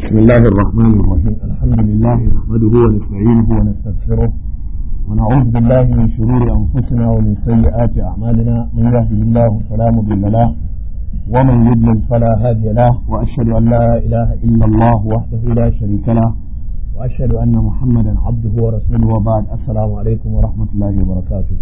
بسم الله الرحمن الرحيم الحمد لله نحمده ونستعينه ونستغفره ونعوذ بالله من شرور أنفسنا ومن سيئات أعمالنا من يهده الله فلا مضل له ومن يضلل فلا هادي له وأشهد أن لا إله إلا الله وحده لا شريك له وأشهد أن محمدا عبده ورسوله وبعد السلام عليكم ورحمة الله وبركاته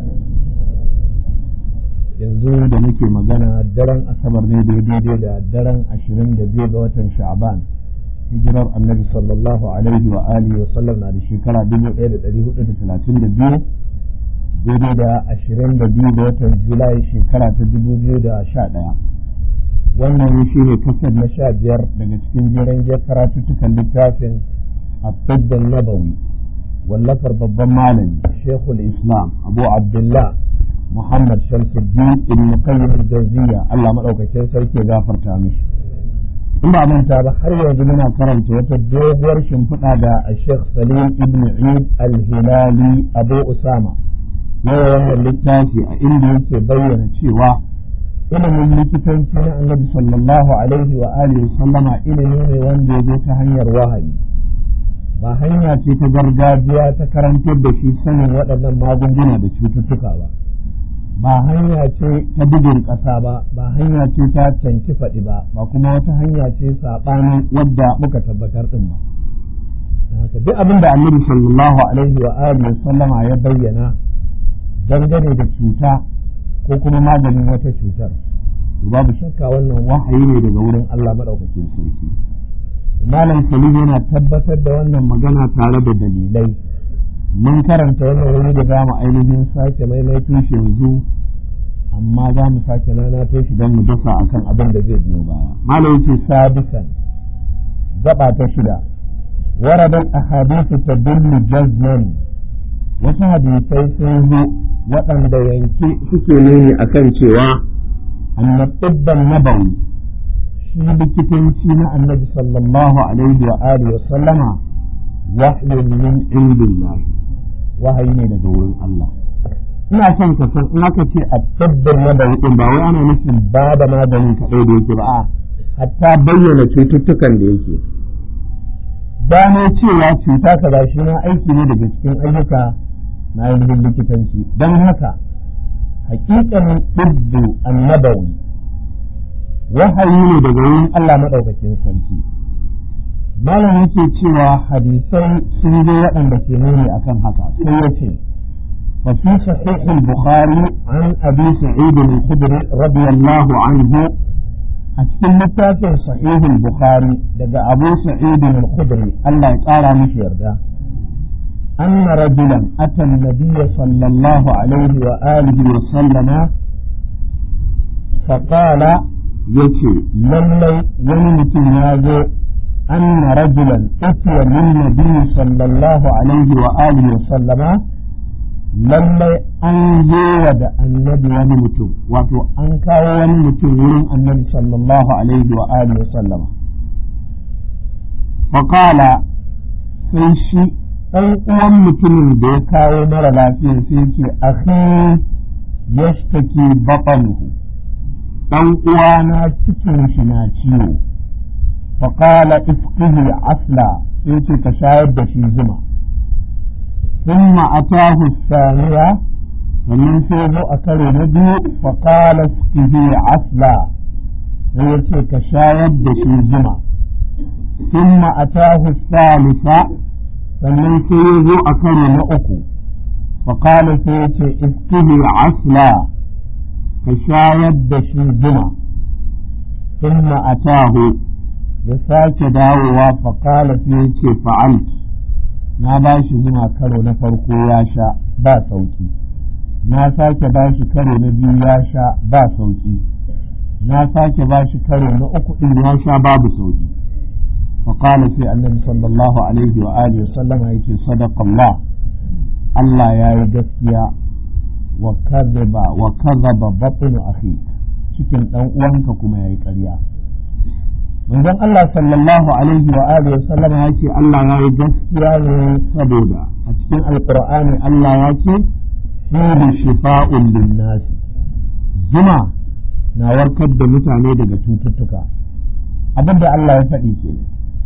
yanzu da nake magana daren asabar ne da daidai da daren ashirin da biyu ga watan sha'ban hijirar annabi sallallahu alaihi wa alihi wa sallam na da shekara dubu ɗaya da ɗari hudu da talatin da biyu daidai da ashirin da biyu ga watan julai shekara ta dubu biyu da sha ɗaya wannan shi ne kasar na sha biyar daga cikin jiran karatuttukan littafin الطب النبوي واللفر babban malami shekul islam abu abdullah muhammad shamsuddin ibn qayyim al-jawziya Allah madaukakin sarki ya gafarta mishi in ba manta ba har yanzu muna karanta wata doguwar shimfiɗa da Sheikh Salim ibn Eid al-Hilali Abu Usama yawa wannan littafi a inda yake bayyana cewa ilimin likitanci na Annabi sallallahu alaihi wa alihi sallama ilimi ne wanda ya zo ta hanyar wahayi ba hanya ce ta gargajiya ta karantar da shi sanin waɗannan magunguna da cututtuka ba ba hanya ce ta bugun ƙasa ba ba hanya ce ta canki faɗi ba ba kuma wata hanya ce saɓanin wadda muka tabbatar ɗin ba haka duk abin da annabi sallallahu alaihi wa alihi sallama ya bayyana dangane da cuta ko kuma maganin wata cutar babu shakka wannan wahayi ne daga wurin Allah madaukakin sarki malam salim yana tabbatar da wannan magana tare da dalilai mun karanta wannan wuri da za mu ainihin sake maimaito shi yanzu amma za mu sake nanato shi don mu dasa akan abin da zai biyo baya malam ce sabisan gaba ta shida waradan ahadithu tadullu jazman wasu hadisai sun zo waɗanda yanke suke nuni akan cewa annabban nabawi shi likitanci na annabi sallallahu alaihi wa alihi wa sallama wahyun min indillahi wahayi ne daga wurin Allah ina son ka san in aka ce a tabbin magani din ba wai ana nufin ba da maganin kaɗai da yake ba a hatta bayyana cututtukan da yake gano cewa cuta kaza shi na aiki ne daga cikin ayyuka na ainihin likitanci don haka hakikanin ɗibbu annabawi wahayi ne daga wurin Allah maɗaukakin sarki malam yake cewa hadisai sun zo waɗanda ke nuni akan haka sai ya ce وفي صحيح البخاري عن أبي سعيد الخدري رضي الله عنه أتكلم في صحيح البخاري لدى أبو سعيد الخدري الله يقارى مش يرجع أن رجلا أتى النبي صلى الله عليه وآله وسلم فقال يتي للي ونمت يازو أن رجلا أتي للنبي صلى الله عليه وآله وسلم lallai an zo wa da annabi wani mutum wato an kawo wani mutum wurin annabi sallallahu alaihi wa alihi wa sallama faƙala sai shi ɗan uwan mutumin da ya kawo mara lafiya sai ce akhi yashtaki batanuhu ɗan uwana cikin shi na ciwo faƙala ifqihi asla sai ce ka shayar da shi zuma ثم أتاه الثانية ومن سوء أكل نبي فقال اسقه عسلا ويتي كشايد بشي زمع ثم أتاه الثالثة ومن سوء أكل نأكو فقال سيتي اسقه عسلا كشايد بشي زمع ثم أتاه يساك داووا فقال سيتي فعلت na ba shi zuma karo na farko ya sha ba sauki na sake ba shi karo na biyu ya sha ba sauki na sake ba shi karo na uku din ya sha babu sauki فقال في النبي صلى الله عليه وآله وسلم يكي صدق الله الله يا gaskiya وكذب وكذب بطن أخيك cikin ɗan uwanka kuma ya yi ƙarya manzon Allah sallallahu alaihi wa alihi sallam ya ce Allah ya yi gaskiya ne saboda a cikin alqur'ani Allah ya ce fihi shifa'un linnas zuma na warkar da mutane daga cututtuka abin da Allah ya faɗi ke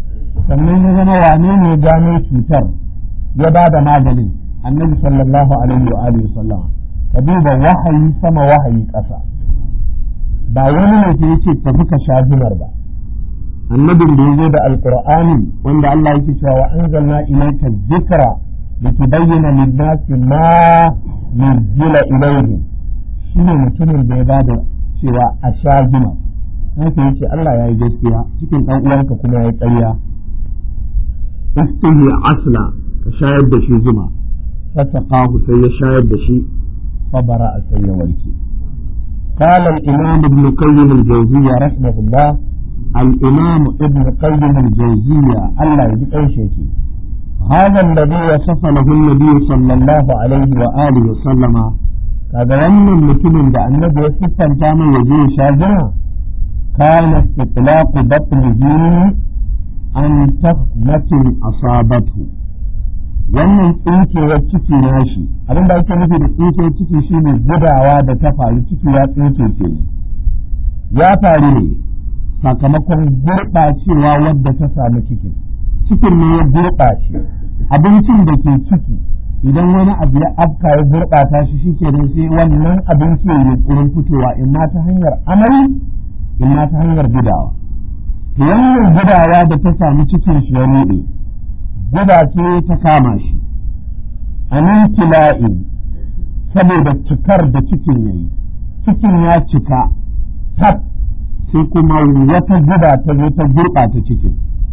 sannan ya zama wane ne gano cutar ya ba da maganin annabi sallallahu alaihi wa alihi sallam ka duba wahayi sama wahayi ƙasa ba wani ne ke yace tafi ka sha zumar ba annabin da ya zo da alqur'ani wanda Allah yake cewa wa anzalna ilayka dhikra litubayyana lin-nasi ma nuzila ilayhim shine mutumin da ya ba da cewa a sha zuma haka yace Allah ya yi gaskiya cikin ɗan uwanka kuma ya yi ƙarya istihi asla ka shayar da shi zuma fasaqahu sai ya shayar da shi fabara a sai ya warke قال الإمام ابن قيم الجوزية رحمه الله الإمام ابن قيم الجوزية الله يجيب أي شيء هذا الذي وصف له النبي صلى الله عليه وآله وسلم kaga wannan mutumin da annabi ya siffanta mai ya je sha zina kana itlaqu batnihi an tahmatin asabatu wannan tsinkewar ciki nashi abin da ake nufi da tsinkewar ciki shine gudawa da ta faru ciki ya tsinke ke ya faru ne sakamakon gurɓacewa wadda ta samu cikin cikin ne ya gurɓace abincin da ke ciki idan wani abu ya afka ya gurɓata shi shike nan sai wannan abinci ya yunkurin fitowa in ma ta hanyar amai in ma ta hanyar gudawa wannan gudawa da ta samu cikin shi ya ruɗe guda ce ta kama shi a nan kila'in saboda cikar da cikin ya yi cikin ya cika tab sai kuma wata guda ta zo ta gurɓata cikin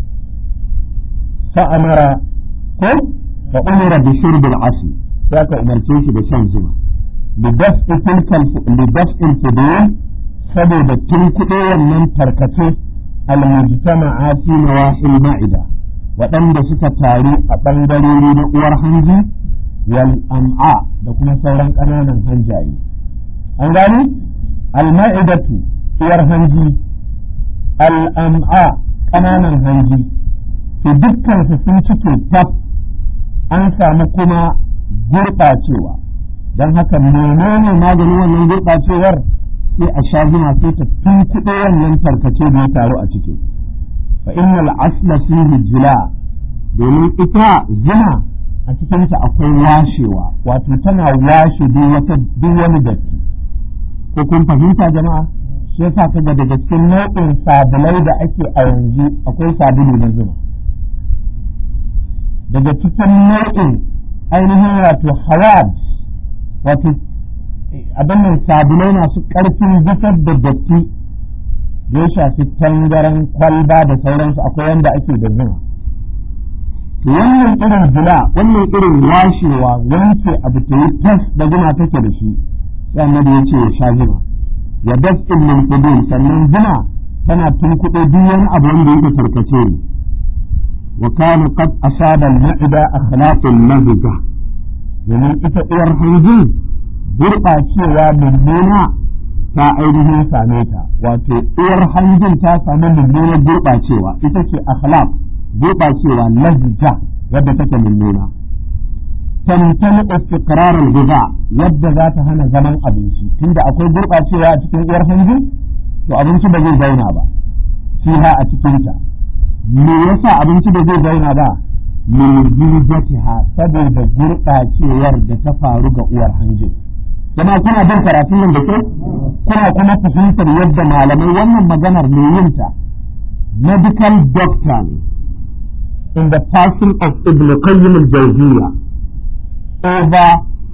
fa'amara ko fa umira bi shurbil asli sai ka umarce shi da shan zuma lidaf'i tilkal lidaf'il fudul saboda tun kuɗe wannan tarkace al-mujtama'a fi nawahil ma'ida waɗanda suka taru a ɓangarori na uwar hanji wal am'a da kuma sauran ƙananan hanjaye an gane al-ma'idatu uwar hanji al-am'a ƙananan hanji to dukkan su sun cike tab an samu kuma gurɓacewa don haka menene maganin wannan gurɓacewar sai a sha zuma sai ta tunkuɗe wannan tarkace da ya taru a ciki fa innal asla fihi jila domin ita zuma a cikinta akwai washewa wato tana washe duk wata duk wani datti ko kun fahimta jama'a shi yasa kaga daga cikin nau'in sabulai da ake a yanzu akwai sabulu na zuma daga cikin nau'in ainihin wato hawad wato abin nan sabulai masu ƙarfin fitar da datti da ya shafi tangaran kwalba da sauransu akwai wanda ake da zuma wannan irin jila wannan irin washewa wanke abu ta yi tas da zuma take da shi sai annabi ya ce ya sha zuma ya das'in min qudum sannan zuma tana tunkuɗe duk wani abu wanda yake tarkace ne wa kana qad asaba al-ma'ida akhlaqul lahja domin ita uwar hanji gurɓacewa mummuna ta ainihin same ta wato uwar hanjin ta samu mummunar gurɓacewa ita ce akhlaq gurɓacewa lazija wadda take mummuna tamtani istiqrar al-ghiza yadda za ta hana zaman abinci tunda akwai gurɓacewa a cikin uwar hanji to abinci ba zai zauna ba fiha a cikin ta me yasa abinci ba zai zauna ba min jijatiha saboda gurɓacewar da ta faru ga uwar hanjin jama'a kuna bin karatun nan da kyau kuna kuma fahimtar yadda malamai wannan maganar mai yinta medical doctor ne in the person of Ibn Qayyim al-Jawziyya over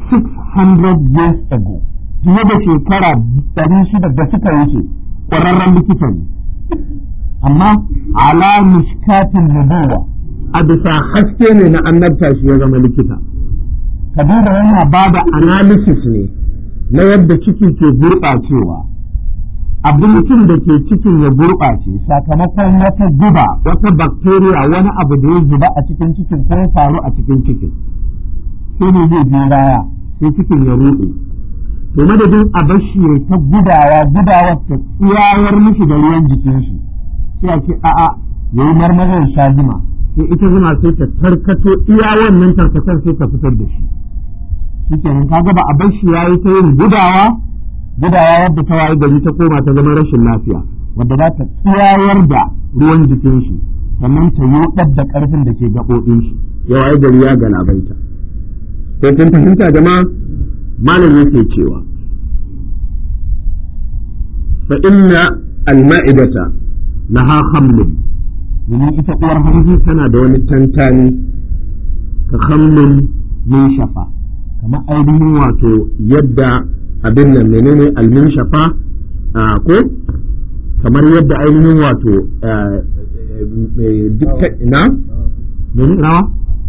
600 years ago fiye da shekara 600 da suka wuce ƙwararren likita ne amma ala mishkatin nubuwa a bisa haske ne na annabta shi ya zama likita ka duba yana ba da analysis ne na yadda ciki ke gurɓacewa abincin da ke cikin ya gurɓace sakamakon wata guba wata bacteria wani abu da ya zuba a cikin cikin ko faru a cikin cikin sai ne zai biyo baya sai cikin ya ruɗe to madadin a bashi ya ta gudawa gudawa ta tsiyawar mishi da ruwan jikin shi sai a ce a'a yayi marmarin sha zuma sai ita zuma sai ta tarkato iya wannan tarkatar sai ta fitar da shi shikenan kaga ba a bar shi yayi ta yin gudawa gudawa wadda ta waye gari ta koma ta zama rashin lafiya wadda za ta tsiyawar da ruwan jikin shi sannan ta yoɗar da ƙarfin da ke gaɓoɓin shi yawa ya gari ya galabaita ko kun fahimta jama'a malam yake cewa fa inna al-ma'idata laha khamlun domin ita uwar hanji tana da wani tantani ka khamlun min shafa kamar ainihin wato yadda abin nan menene almin shafa ko kamar yadda ainihin wato dukkan ina mene rawa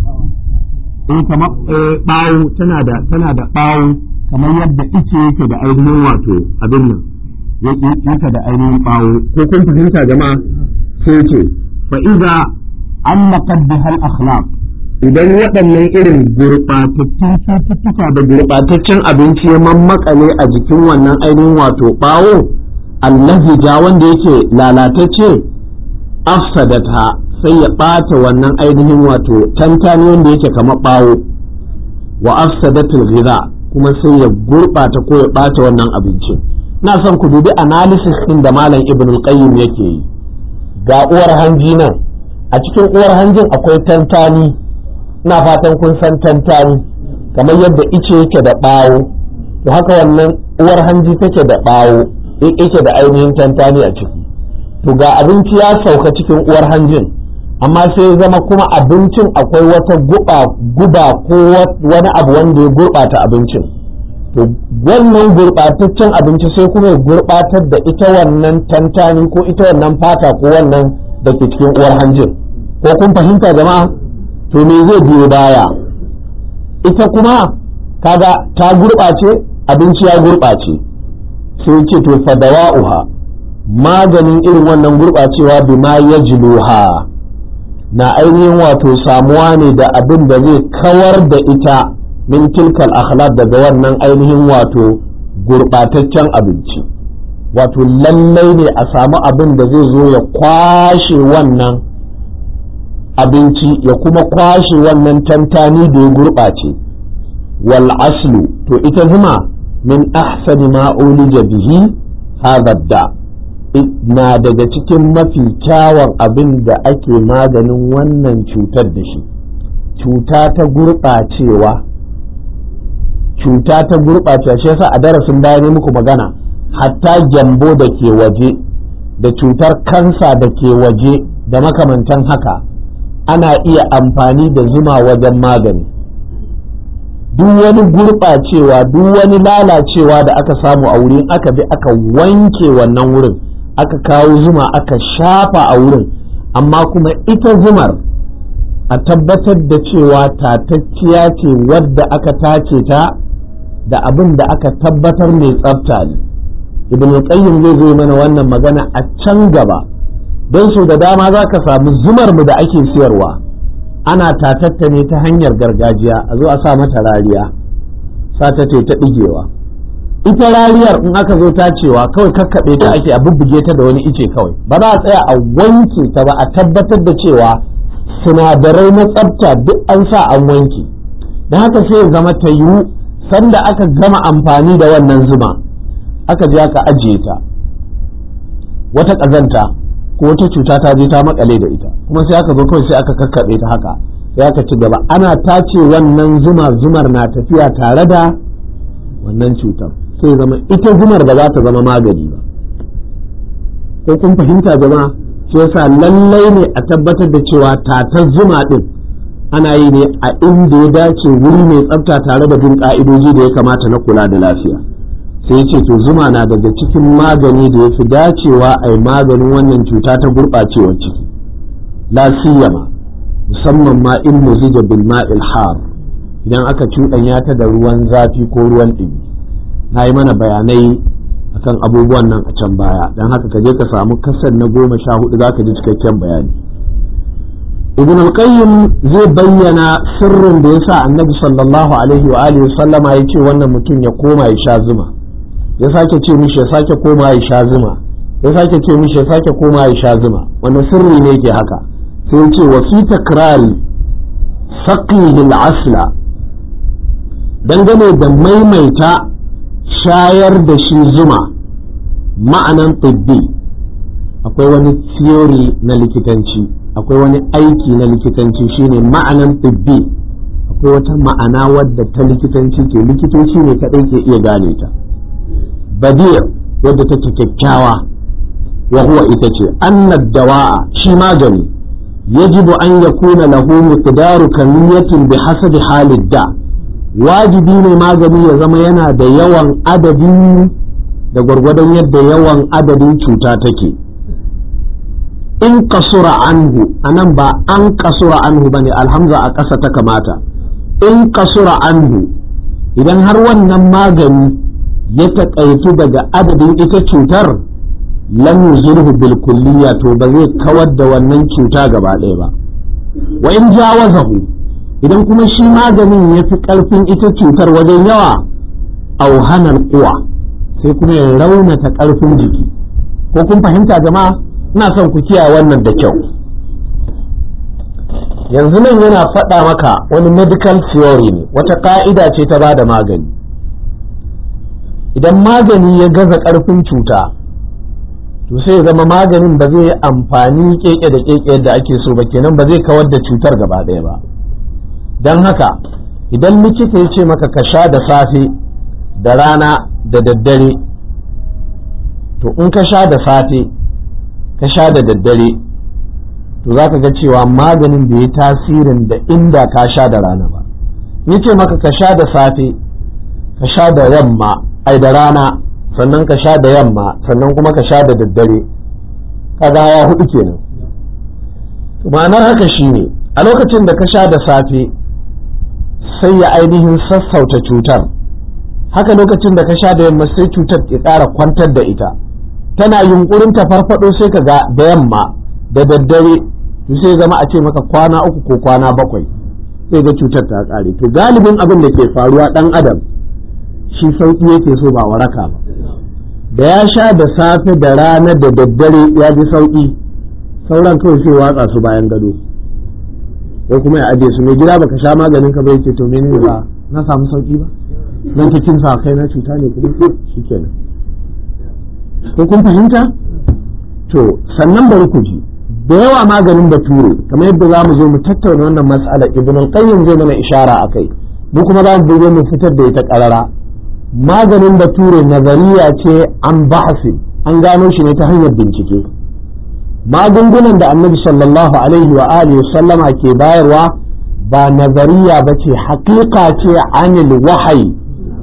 in kamar bawo tana da tana da bawo kamar yadda ice yake da ainihin wato abin nan yake da ainihin bawo ko kun fahimta jama'a sai ce fa idza allaqat bihal akhlaq idan waɗannan irin gurɓatattun cututtuka da gurɓataccen abinci ya mammakale a jikin wannan ainihin wato ɓawo allahi ja wanda yake lalatacce afsadata sai ya ɓata wannan ainihin wato tantani wanda yake kamar ɓawo wa afsadatul ghiza kuma sai ya gurɓata ko ya ɓata wannan abincin na son ku dubi analysis ɗin da malam ibnul qayyim yake yi ga uwar hanji nan a cikin uwar hanjin akwai tantani ina fatan kun san tantani kamar yadda ice yake da ɓawo to haka wannan uwar hanji take da ɓawo yake da ainihin tantani a ciki to ga abinci ya sauka cikin uwar hanjin amma sai ya zama kuma abincin akwai wata guba guba ko wani abu wanda ya gurɓata abincin to wannan gurɓataccen abinci sai kuma ya gurɓatar da ita wannan tantani ko ita wannan fata ko wannan da ke cikin uwar hanjin ko kun fahimta jama'a to me zai biyo baya ita kuma kaga ta gurɓace abinci ya gurɓace sai ce to fadawa'uha maganin irin wannan gurɓacewa bima ya jiluha na ainihin wato samuwa ne da abin da zai kawar da ita min tilkal akhlaq daga wannan ainihin wato gurɓataccen abinci wato lallai ne a samu abin da zai zo ya kwashe wannan abinci ya kuma kwashe wannan tantani da ya gurɓace wal aslu to ita zuma min ahsani ma ulija bihi hadha da na daga cikin mafi kyawun abin da ake maganin wannan cutar da shi cuta ta gurɓacewa cuta ta gurɓacewa shi yasa a darasin baya ne muku magana hatta gyambo da ke waje da cutar kansa da ke waje da makamantan haka ana iya amfani da zuma wajen magani duk wani gurɓacewa duk wani lalacewa da aka samu a wurin aka bi aka wanke wannan wurin aka kawo zuma aka shafa a wurin amma kuma ita zumar a tabbatar da cewa tatacciya ce wadda aka tace ta da abin da aka tabbatar mai tsafta ne ibn qayyim zai zo mana wannan magana a can gaba don su da dama za ka samu zumar mu da ake siyarwa ana tatatta ne ta hanyar gargajiya a zo a sa mata rariya sa ta ce ta ɗigewa ita rariyar in aka zo tacewa kawai kakkaɓe ta ake a bubbuge ta da wani ice kawai ba za a tsaya a wanke ta ba a tabbatar da cewa sinadarai na tsafta duk an sa an wanke don haka sai ya zama ta yiwu sanda aka gama amfani da wannan zuma aka je aka ajiye ta wata ƙazanta ko wata cuta ta je ta makale da ita kuma sai aka zo kawai sai aka kakkaɓe ta haka sai aka ci gaba ana tace wannan zuma zumar na tafiya tare da wannan cutar sai zama ita zumar ba za ta zama magani ba ko kun fahimta jama'a shi yasa lallai ne a tabbatar da cewa tatar zuma din ana yi ne a inda ya dace wuri mai tsafta tare da bin ka'idoji da ya kamata na kula da lafiya sai ce to zuma na daga cikin magani da ya fi dacewa a yi maganin wannan cuta ta gurɓacewar ciki la siyama musamman ma in muzija bil ma'il har idan aka cuɗanya ta da ruwan zafi ko ruwan ɗumi na yi mana bayanai akan abubuwan nan a can baya don haka ka je ka samu kasar na goma sha hudu za ka ji cikakken bayani ibn al-qayyim zai bayyana sirrin da yasa annabi sallallahu alaihi wa alihi sallama ya ce wannan mutum ya koma ya sha zuma ya sake ce mishi ya sake koma ya sha zuma ya sake ce mishi ya sake koma ya sha zuma wannan sirri ne ke haka sai ya ce wa fi takrari saqihi al-asla dangane da maimaita shayar da shi zuma ma'anan tibbi akwai wani theory na likitanci akwai wani aiki na likitanci shine ma'anan tibbi akwai wata ma'ana wadda ta likitanci ke likitoci ne kaɗai ke iya gane ta badir wadda take kyakkyawa wa huwa ita ce annad dawa'a shi magani yajibu an yakuna lahu miqdaru kamiyatin bi hasabi halid da wajibi ne magani ya zama yana da yawan adadi da gwargwadon yadda yawan adadin cuta take in kasura anhu anan ba an kasura anhu bane alhamza a ƙasa ta kamata in kasura anhu idan har wannan magani ya taƙaitu daga adadin ita cutar lam yuzurhu bil kulliya to ba zai kawar da wannan cuta gaba ɗaya ba wa in jawazahu idan kuma shi maganin ya fi ƙarfin ita cutar wajen yawa auhanar kuwa sai kuma ya raunata ƙarfin jiki ko kun fahimta jama'a ina son ku kiyaye wannan da kyau yanzu nan yana faɗa maka wani medical theory ne wata ƙa'ida ce ta bada magani idan magani ya gaza ƙarfin cuta to sai ya zama maganin ba zai yi amfani keke da keke yadda ake so ba kenan ba zai kawar da cutar gaba ɗaya ba don haka idan likita ya ce maka ka sha da safe da rana da daddare to in ka sha da safe ka sha da daddare to za ka ga cewa maganin bai yi tasirin da inda ka sha da rana ba ya ce maka ka sha da safe ka sha da yamma ai da rana sannan ka sha da yamma sannan kuma ka sha da daddare kaga ya hudu kenan ma'anar haka shine a lokacin da ka sha da safe sai ya ainihin sassauta cutar haka lokacin da ka sha da yamma sai cutar ya ƙara kwantar da ita tana yunkurin ta farfado sai ka ga da yamma da daddare to sai zama a ce maka kwana uku ko kwana bakwai sai ga cutar ta ƙare to galibin abin da ke faruwa ɗan adam shi sauƙi yake so ba waraka ba da ya sha da safe da rana da daddare ya ji sauƙi sauran kawai sai watsa su bayan gado ko kuma ya aje su mai gida baka sha maganin ka bai ce to menene ba na samu sauƙi ba zan ki kin sa kai na cuta ne kuma shikenan ko kun fahimta to sannan bari ku ji da yawa maganin bature kamar yadda za mu zo mu tattauna wannan mas'ala ibn al-qayyim zai mana ishara akai mu kuma za mu bude mu fitar da ita karara maganin bature nazariya ce an bahasi an gano shi ne ta hanyar bincike magungunan da annabi sallallahu alaihi wa alihi sallama ke bayarwa ba nazariya ba ce haƙiƙa ce anil wahayi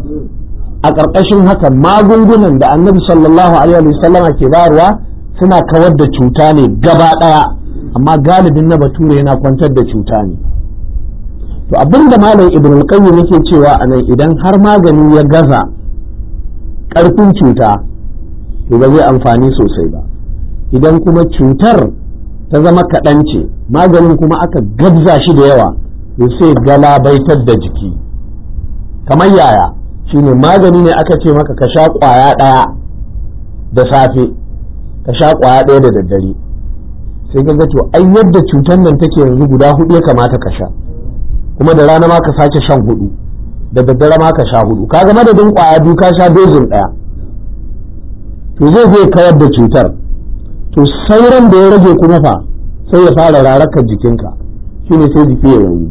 a ƙarƙashin haka magungunan da annabi sallallahu alaihi wa sallama ke bayarwa suna kawar da cuta ne gaba ɗaya amma galibin na bature yana kwantar da cuta ne to abin da malam ibn al-qayyim yake cewa anan idan har magani ya gaza ƙarfin cuta to ba zai amfani sosai ba idan kuma cutar ta zama kaɗan ce maganin kuma aka gabza shi da yawa to sai galabaitar da jiki kamar yaya shine magani ne aka ce maka ka sha ƙwaya ɗaya da safe ka sha ƙwaya ɗaya da daddare sai ka ga to ai yadda cutar nan take yanzu guda hudu ya kamata ka sha kuma da rana ma ka sake shan hudu da daddare ma ka sha hudu kaga madadin kwaya biyu ka sha dozin daya to zai zai kawar da cutar to sauran da ya rage kuma fa sai ya fara rarakar jikinka shine sai jiki ya rauni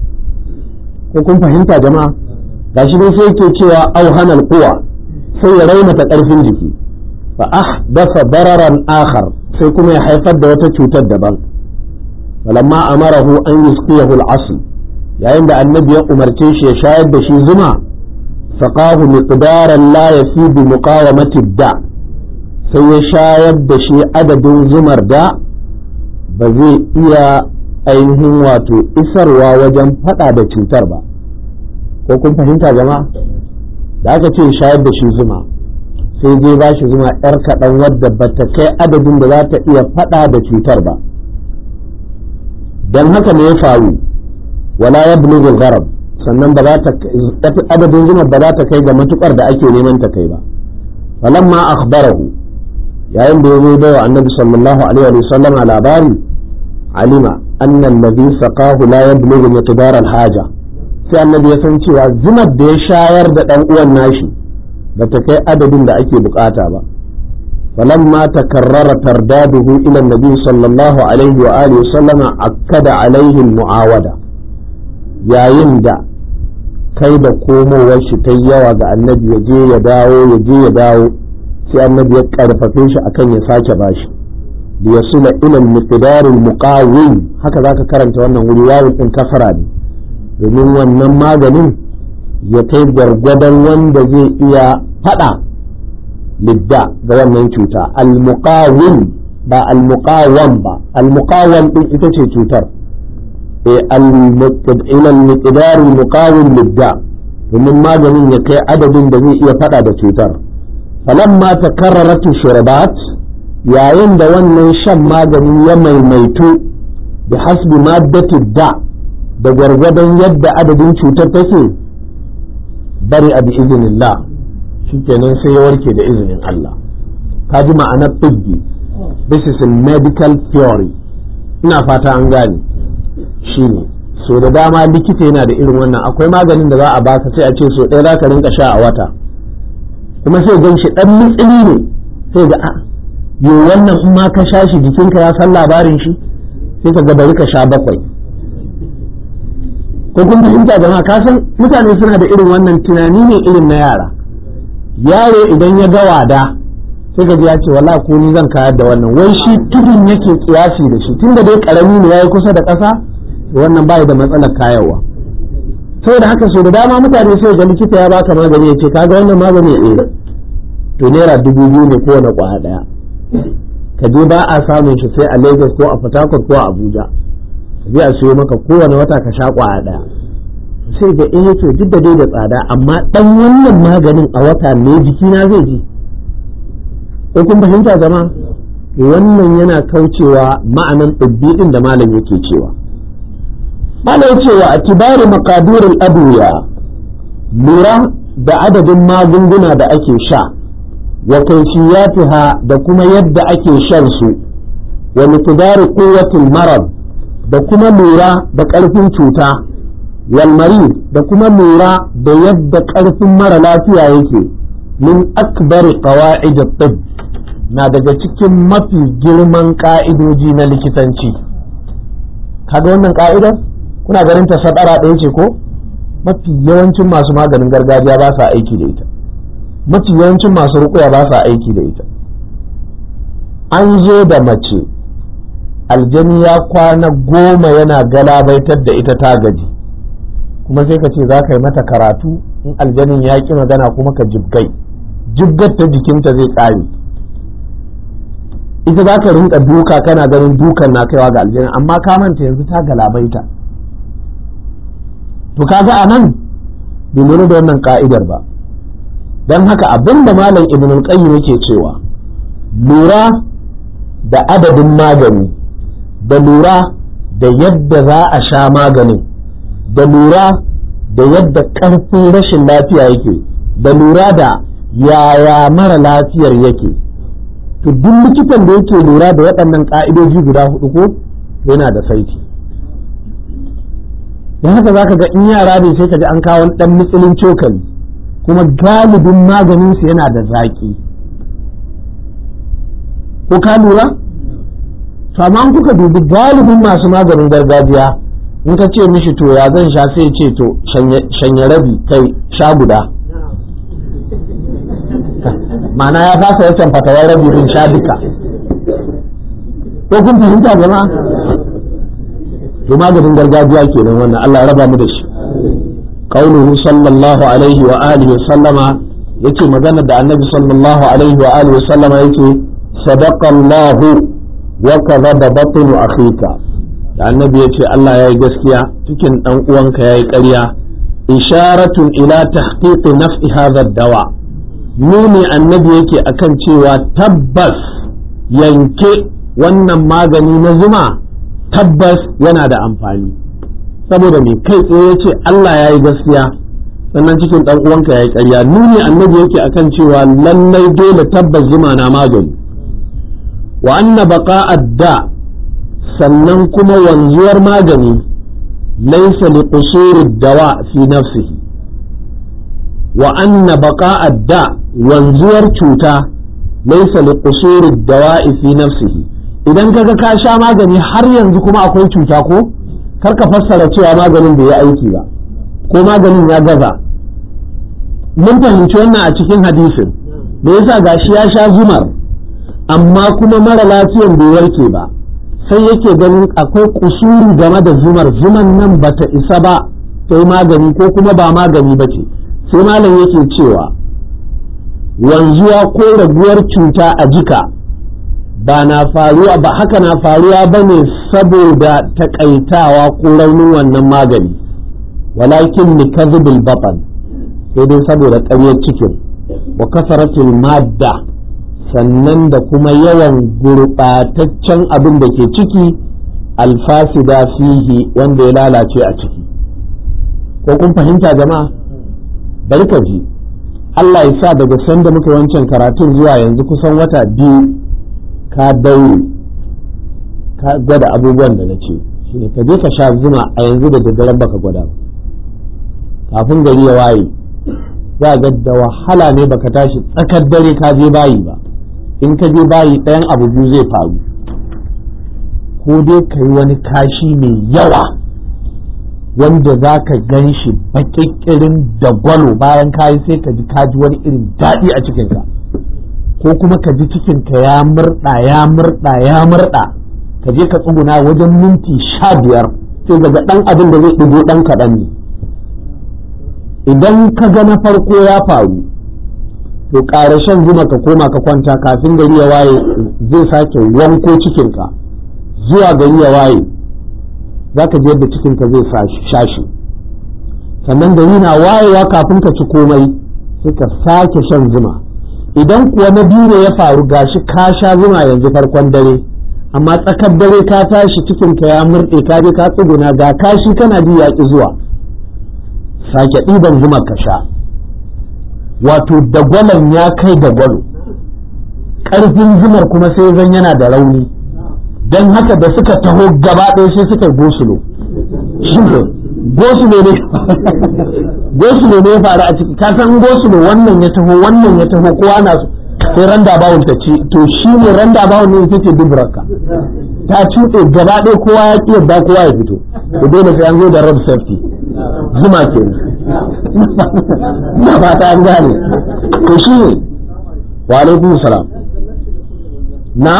ko kun fahimta jama'a gashi dai sai ke cewa auhanal quwa sai ya raunata karfin jiki fa ahdatha dararan akhar sai kuma ya haifar da wata cutar daban falamma amarahu an yusqiyahu al-asl yayin da annabi ya umarce shi ya shayar da shi zuma faqahu miqdaran la yasibu muqawamati da sai ya shayar da shi adadin zumar da ba zai iya ainihin wato isarwa wajen fada da cutar ba ko kun fahimta jama'a da aka ce shayar da shi zuma sai je ba shi zuma yar kaɗan wadda ba ta kai adadin da za ta iya fada da cutar ba don haka ne ya faru wala ya bulugul gharab sannan ba za ta adadin zuma ba za ta kai ga matukar da ake neman ta kai ba falamma akhbarahu yayin da ya zo bai wa annabi sallallahu alaihi wa sallam labari alima anna alladhi saqahu la yablughu miqdar al-haja sai annabi ya san cewa zumar da ya shayar da dan uwan nashi ba ta kai adadin da ake bukata ba فلما تكرر ترداده إلى النبي صلى الله عليه وآله وسلم أكد عليه المعاودة يا يندى kai da komowar shi ta yawa ga annabi ya je ya dawo ya je ya dawo sai annabi ya karfafe shi akan ya sake bashi da ya sula ilal miqdaril muqawim haka zaka karanta wannan wuri wawun din kasara ne domin wannan maganin ya kai gwargwadon wanda zai iya fada lidda ga wannan cuta al-muqawim ba al-muqawam ba al-muqawam din ita ce cutar ila al-miqdar al-muqawim lidda domin maganin ya kai adadin da zai iya fada da cutar falamma takarrarat shurbat yayin da wannan shan magani ya maimaitu bi hasbi maddati da da gwargwadon yadda adadin cutar take bari a bi iznillah shikenan sai ya warke da izinin Allah ka ji ma'anar tibbi this is a medical theory ina fata an gane shine so da dama likita yana da irin wannan akwai maganin da za a baka sai a ce so ɗaya za ka rinka sha a wata kuma sai gan shi ɗan mitsili ne sai ga a yo wannan in ma ka sha shi jikinka ya san labarin shi sai ka ga bari ka sha bakwai ko kun fahimta jama'a ka san mutane suna da irin wannan tunani ne irin na yara yaro idan ya ga wada sai ka ji ya ce wala ko ni zan kayar da wannan wai shi tudun yake kiyasi da shi tunda dai karami ne yayi kusa da ƙasa wannan bai da matsalar kayarwa saboda haka so da dama mutane sai ga likita ya baka magani ya ce kaga wannan magani eh to naira dubu biyu ne kowane kwaya daya ka je ba a samun shi sai a Lagos ko a Port Harcourt ko a Abuja ka je a siyo maka kowane wata ka sha kwaya daya sai ga eh to duk da dai da tsada amma dan wannan maganin a wata ne jikina zai ji ko kun fahimta zama wannan yana kaucewa ma'anan ɗubbi din da malam yake cewa malam yace wa atibari maqadirul adwiya lura da adadin magunguna da ake sha wa kayfiyatiha da kuma yadda ake shan su wa miqdari quwwatil marad da kuma lura da ƙarfin cuta والمريض da kuma lura da yadda ƙarfin mara lafiya yake min akbari qawaid at na daga cikin mafi girman ka'idoji na likitanci kaga wannan ka'idar kuna ganin ta sadara ɗaya ce ko mafi yawancin masu maganin gargajiya ba sa aiki da ita mafi yawancin masu rukuya ba sa aiki da ita an zo da mace aljani ya kwana goma yana galabaitar da ita ta gaji kuma sai ka ce za ka yi mata karatu in aljanin ya ƙi magana kuma ka jibgai jibgar ta jikinta zai ƙare ita za ka rinka duka kana ganin dukan na kaiwa ga aljanin amma ka manta yanzu ta galabaita to kaga a nan bai lura da wannan ka'idar ba don haka abin da malam ibn al-qayyim yake cewa lura da adadin magani da lura da yadda za a sha maganin da lura da yadda ƙarfin rashin lafiya yake da lura da yaya mara lafiyar yake to duk likitan da yake lura da waɗannan ƙa'idoji guda hudu ko yana da saiti da haka za ka ga in yara ne sai ka ji an kawo ɗan mitsilin cokali kuma galibin maganinsu yana da zaƙi ko ka lura? amma kuka dubi galibin masu maganin gargajiya in ka ce mishi to ya zan sha sai ce to shanya rabi kai sha guda ma'ana ya fasa wancan fatawar rabi din sha duka ko kun fahimta jama'a to maganin gargajiya kenan wannan Allah ya raba mu da shi qauluhu sallallahu alaihi wa alihi wa sallama yace magana da annabi sallallahu alaihi wa alihi wa sallama yake sadaqa Allah wa kadhaba batnu akhika da annabi ya ce Allah ya yi gaskiya cikin ɗan uwanka ya yi ƙarya isharatun ila tahqiqi naf'i hadha dawa nuni annabi yake akan cewa tabbas yanke wannan magani na zuma tabbas yana da amfani saboda me kai tsaye ya ce Allah ya yi gaskiya sannan cikin ɗan uwanka ya yi ƙarya nuni annabi yake akan cewa lallai dole tabbas zuma na magani wa anna baqa'a da sannan kuma wanzuwar magani laisa li qusuri dawa fi nafsihi wa anna baqa'a da wanzuwar cuta laysa li qusuri dawa'i fi nafsihi idan kaga ka sha magani har yanzu kuma akwai cuta ko kar ka fassara cewa maganin bai yi aiki ba ko maganin ya gaza mun fahimci wannan a cikin hadisin da yasa gashi ya sha zumar amma kuma mara lafiyan bai warke ba sai yake ganin akwai kusuri game da zumar zuman nan bata isa ba ta yi magani ko kuma ba magani ba ce sai malam yake cewa wanzuwa ko raguwar cuta a jika ba na faruwa ba haka na faruwa ba ne saboda takaitawa ko raunin wannan magani walakin ni kazibul batan sai dai saboda ƙaryar cikin wa kasaratul madda sannan da kuma yawan gurɓataccen abin da ke ciki alfasida fihi wanda ya lalace a ciki ko kun fahimta jama'a bari ka ji Allah ya sa daga sanda muka wancan karatun zuwa yanzu kusan wata biyu ka daure ka gwada abubuwan da na ce shi ka je ka sha zuma a yanzu da daddaren baka gwada ba kafin gari ya waye za ga da wahala ne baka tashi tsakar dare ka je bayi ba in ka je bayi ɗayan abu biyu zai faru ko dai ka yi wani kashi mai yawa wanda za ka gan shi baƙiƙirin da gwalo bayan kayi sai ka ji kaji wani irin daɗi a cikinka ko kuma ka ji cikinka ya murɗa ya murɗa ya murɗa ka je ka tsuguna wajen minti sha biyar sai ga ɗan abin da zai ɗigo ɗan kaɗan ne idan ka ga na farko ya faru to ƙara shan zuma ka koma ka kwanta kafin gari ya waye zai sake wanko cikinka zuwa gari ya waye za ka je yadda cikinka zai shashi sannan gari na wayewa kafin ka ci komai sai ka sake shan zuma idan kuwa na biyu ne ya faru gashi ka sha zuma yanzu farkon dare amma tsakar dare ka tashi cikinka ya murɗe ka je ka tsuguna ga kashi kana ji yaƙi zuwa sake ɗiban zuma ka sha wato dagwalon ya kai dagwalo ƙarfin zumar kuma sai zan yana da rauni don haka da suka taho gaba ɗaya sai suka gosulo shi ne gosulo ne gosulo ne ya faru a ciki ka san gosulo wannan ya taho wannan ya taho kowa na sai randa bawul ta ci to shi ne randa bawul ne ita ce duburarka ta cuɗe gaba ɗaya kowa ya ƙi yadda kowa ya fito to dole sai an zo da road safety zuma ke na fata an gane to shi ne wa alaikum salam na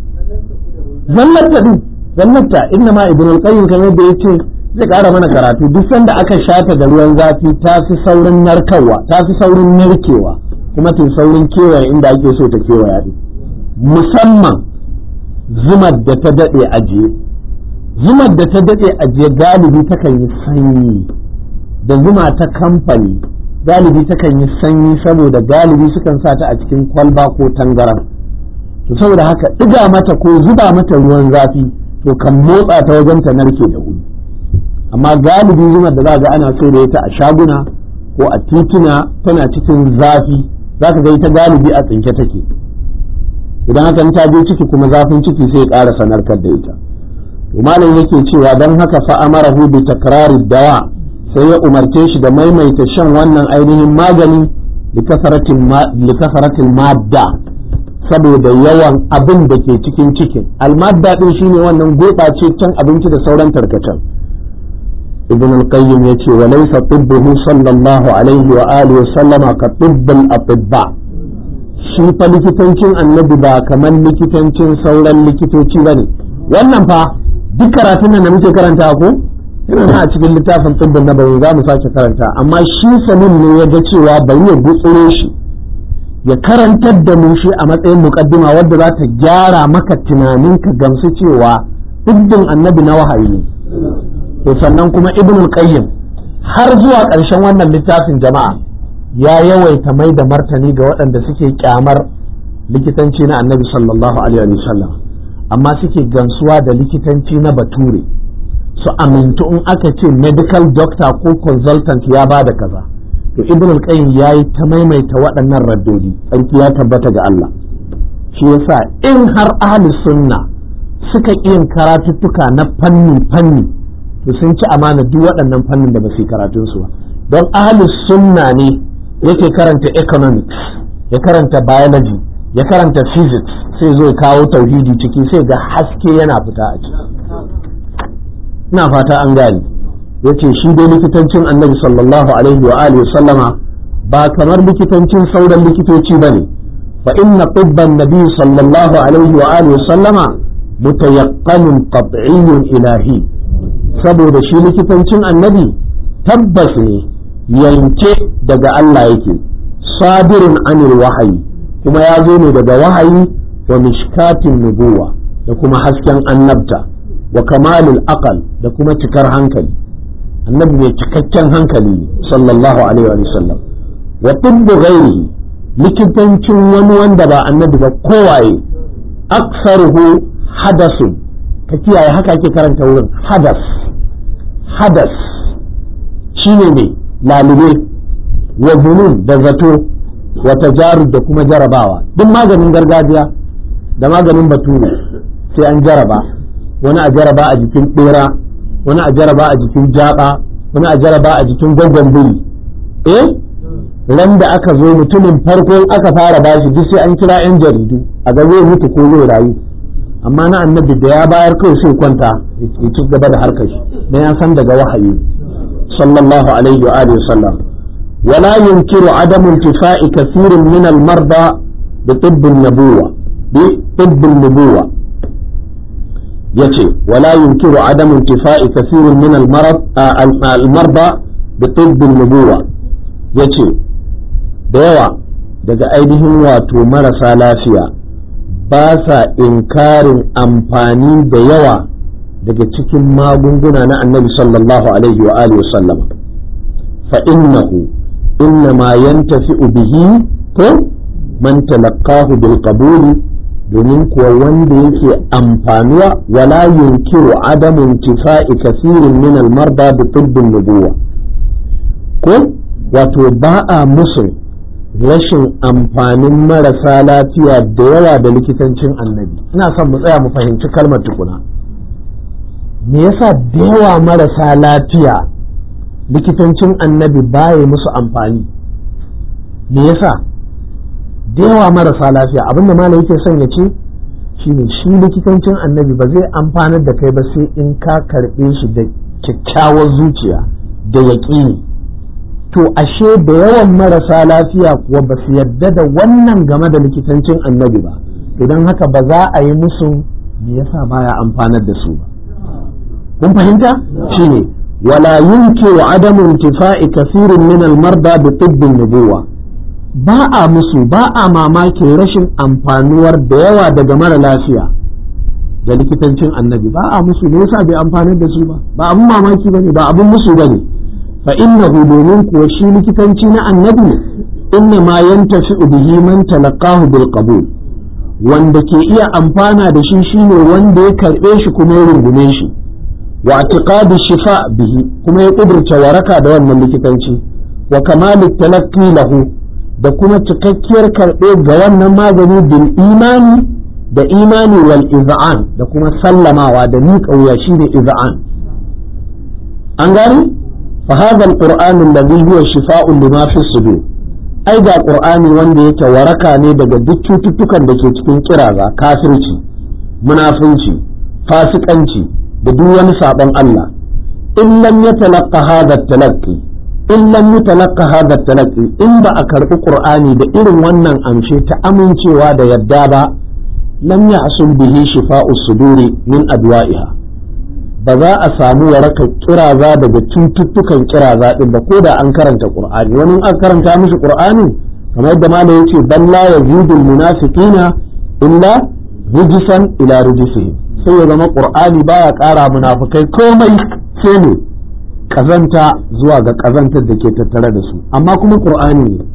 zallata din zallata inna ma ibn al-qayyim kamar da yace zai kara mana karatu duk sanda aka shata da ruwan zafi ta fi saurin narkarwa ta fi saurin narkewa kuma ta saurin kewaye inda ake so ta kewaya din musamman zumar da ta dade ajiye zumar da ta dade ajiye galibi takan yi sanyi da zuma ta kamfani galibi takan yi sanyi saboda galibi sukan sa ta a cikin kwalba ko tangaran to saboda haka ɗiga mata ko zuba mata ruwan zafi to kan motsa ta wajen ta narke da wuri amma galibi zumar da za ga ana so da ita a shaguna ko a tituna tana cikin zafi za ka ga ita galibi a tsinke take idan haka ta je ciki kuma zafin ciki sai ya ƙara sanarkar da ita to malam yake cewa don haka fa amarahu bi takrari dawa sai ya umarce shi da maimaita shan wannan ainihin magani likasaratin madda saboda yawan abin da ke cikin cikin almadda din shine wannan gurɓace can abinci da sauran tarkacen ibn al-qayyim yace wa laysa tibbuhu sallallahu alaihi wa alihi wa sallama ka tibbul atibba shi fa likitancin annabi ba kamar likitancin sauran likitoci bane wannan fa duk karatun nan da muke karanta ko yana a cikin littafin tsibbin na bayan za mu sake karanta amma shi sanin ne ya ga cewa bari ya gutsuro shi ya karantar da mu shi a matsayin mukaddima wadda za ta gyara maka tunanin ka gamsu cewa tsibbin annabi na wahayi ne to sannan kuma ibn qayyim har zuwa ƙarshen wannan littafin jama'a ya yawaita mai da martani ga waɗanda suke kyamar likitanci na annabi sallallahu alaihi wasallam amma suke gansuwa da likitanci na bature su amintu in aka ce medical doctor ko consultant ya ba da kaza to ibn al-qayyim yayi ta maimaita waɗannan raddodi tsarki ya tabbata ga Allah shi yasa in har ahli sunna suka yin karatuttuka na fanni fanni to sun ci amana duk waɗannan fannin da ba su karatun su ba don ahli sunna ne yake karanta economics ya karanta biology ya karanta physics sai zo kawo tauhidi ciki sai ga haske yana fita a ciki ina fata an gane yace shi dai likitancin annabi sallallahu alaihi wa alihi sallama ba kamar likitancin sauran likitoci bane fa inna tibban nabi sallallahu alaihi wa alihi sallama mutayaqqanun qat'iyyun ilahi saboda shi likitancin annabi tabbas ne yanke daga Allah yake sabirin anil wahayi kuma ya zo ne daga wahayi wa mishkatin nubuwa da kuma hasken annabta wa kamalul aqal da kuma cikar hankali annabi mai cikakken hankali sallallahu alaihi wa sallam wa tibbu ghairihi likitancin wani wanda ba annabi ba kowaye aksaruhu hadasun ka kiyaye haka ake karanta wurin hadas hadas shine ne lalube wa zunun da zato wa tajarud da kuma jarabawa duk maganin gargajiya da maganin bature sai an jaraba wani a jaraba a jikin bera wani a jaraba a jikin jaba wani a jaraba a jikin gwaggon biri eh ran da aka zo mutumin farko aka fara bashi duk sai an kira yan jaridu a ga zai mutu ko zai rayu amma na annabi da ya bayar kai sai kwanta ya ci gaba da harkar shi dan ya san daga wahayi sallallahu alaihi wa alihi wasallam ولا ينكر عدم انتفاء كثير من المرضى بطب النبوة بطب النبوة يتي ولا ينكر عدم انتفاء كثير من المرض آه المرضى بطب النبوة يتي ديوا daga ainihin wato marasa lafiya ba sa inkarin amfani da yawa daga cikin magunguna na annabi sallallahu alaihi wa alihi wasallam fa innahu إنما ينتفع به من تلقاه بالقبول domin kuwa wanda yake amfanuwa wala yunkiru adamu intifa'i kasirin min almarda bi tibbin nubuwa ko wato ba a musu rashin amfanin marasa lafiya da yawa da likitancin annabi ina son mu tsaya mu fahimci kalmar tukuna me yasa da yawa marasa lafiya likitancin annabi baya musu amfani me yasa da yawa marasa lafiya abinda malam yake son ya ce shine shi likitancin annabi ba zai amfanar da kai ba sai in ka karɓe shi da kyakkyawar zuciya da yaƙini to ashe da yawan marasa lafiya kuwa ba su yarda da wannan game da likitancin annabi ba idan haka ba za a yi musu me yasa baya amfanar da su ba kun fahimta shine ولا ينكر عدم انتفاء كثير من المرضى بطب النبوة ba a musu ba a mamakin rashin amfanuwar da yawa daga mara lafiya da likitancin annabi ba a musu ne yasa bai amfanar da su ba ba abun mamaki bane ba abun musu bane fa innahu domin kuwa shi likitanci na annabi inna ma yantafi bihi man talaqahu bil qabul wanda ke iya amfana da shi shine wanda ya karbe shi kuma ya rungume shi wa i'tiqadi shifa bihi kuma ya kudurta waraka da wannan likitanci wa kamalu talaqqi lahu da kuma cikakkiyar karɓe ga wannan magani bil imani da imani wal iz'an da kuma sallamawa da miƙa wuya shine iz'an an gani fa hadha alquran alladhi huwa shifa'un lima fi sudur ai ga qur'ani wanda yake waraka ne daga duk cututtukan da ke cikin kiraza kafirci munafunci fasikanci da duk wani sabon Allah in lam yatalaqqa hadha talaqqi in lam yatalaqqa hadha talaqqi in ba a karbi qur'ani da irin wannan amshe ta amincewa da yadda ba lam yahsul bihi shifa'u suduri min adwa'iha ba za a samu warakar kiraza daga cututtukan kiraza din ba ko da an karanta qur'ani wani an karanta mishi qur'ani kamar yadda malam yace balla yazidul munafiqina illa rujisan ila rujisihim sai ya zama qur'ani baya ƙara munafukai komai sai ne kazanta zuwa ga kazantar da ke tattare da su amma kuma qur'ani ne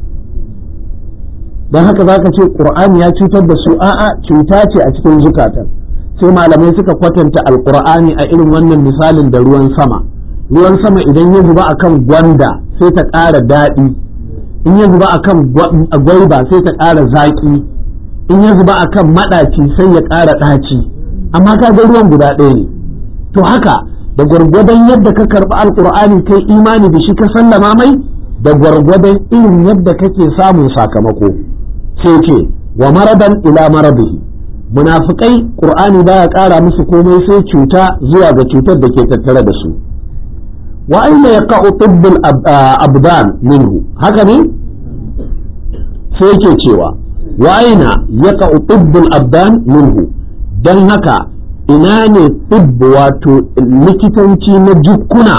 don haka zaka ce qur'ani ya cutar da su a'a cuta ce a cikin zukatan sai malamai suka kwatanta alqur'ani a irin wannan misalin da ruwan sama ruwan sama idan ya zuba akan gwanda sai ta ƙara daɗi in ya zuba akan gwaiba sai ta ƙara zaƙi in ya zuba akan maɗaci sai ya ƙara ɗaci amma ka ga ruwan guda ɗaya ne to haka da gwargwadon yadda ka karɓi alƙur'ani kai imani da shi ka sallama mai da gwargwadon irin yadda kake samun sakamako sai ce wa maradan ila maradihi munafikai qur'ani baya ƙara musu komai sai cuta zuwa ga cutar da ke tattare da su wa aina yaqa'u tibbul abdan minhu haka ne sai yake cewa wa aina yaqa'u tibbul abdan minhu dan haka ina ne tibb wato likitanci na jukkuna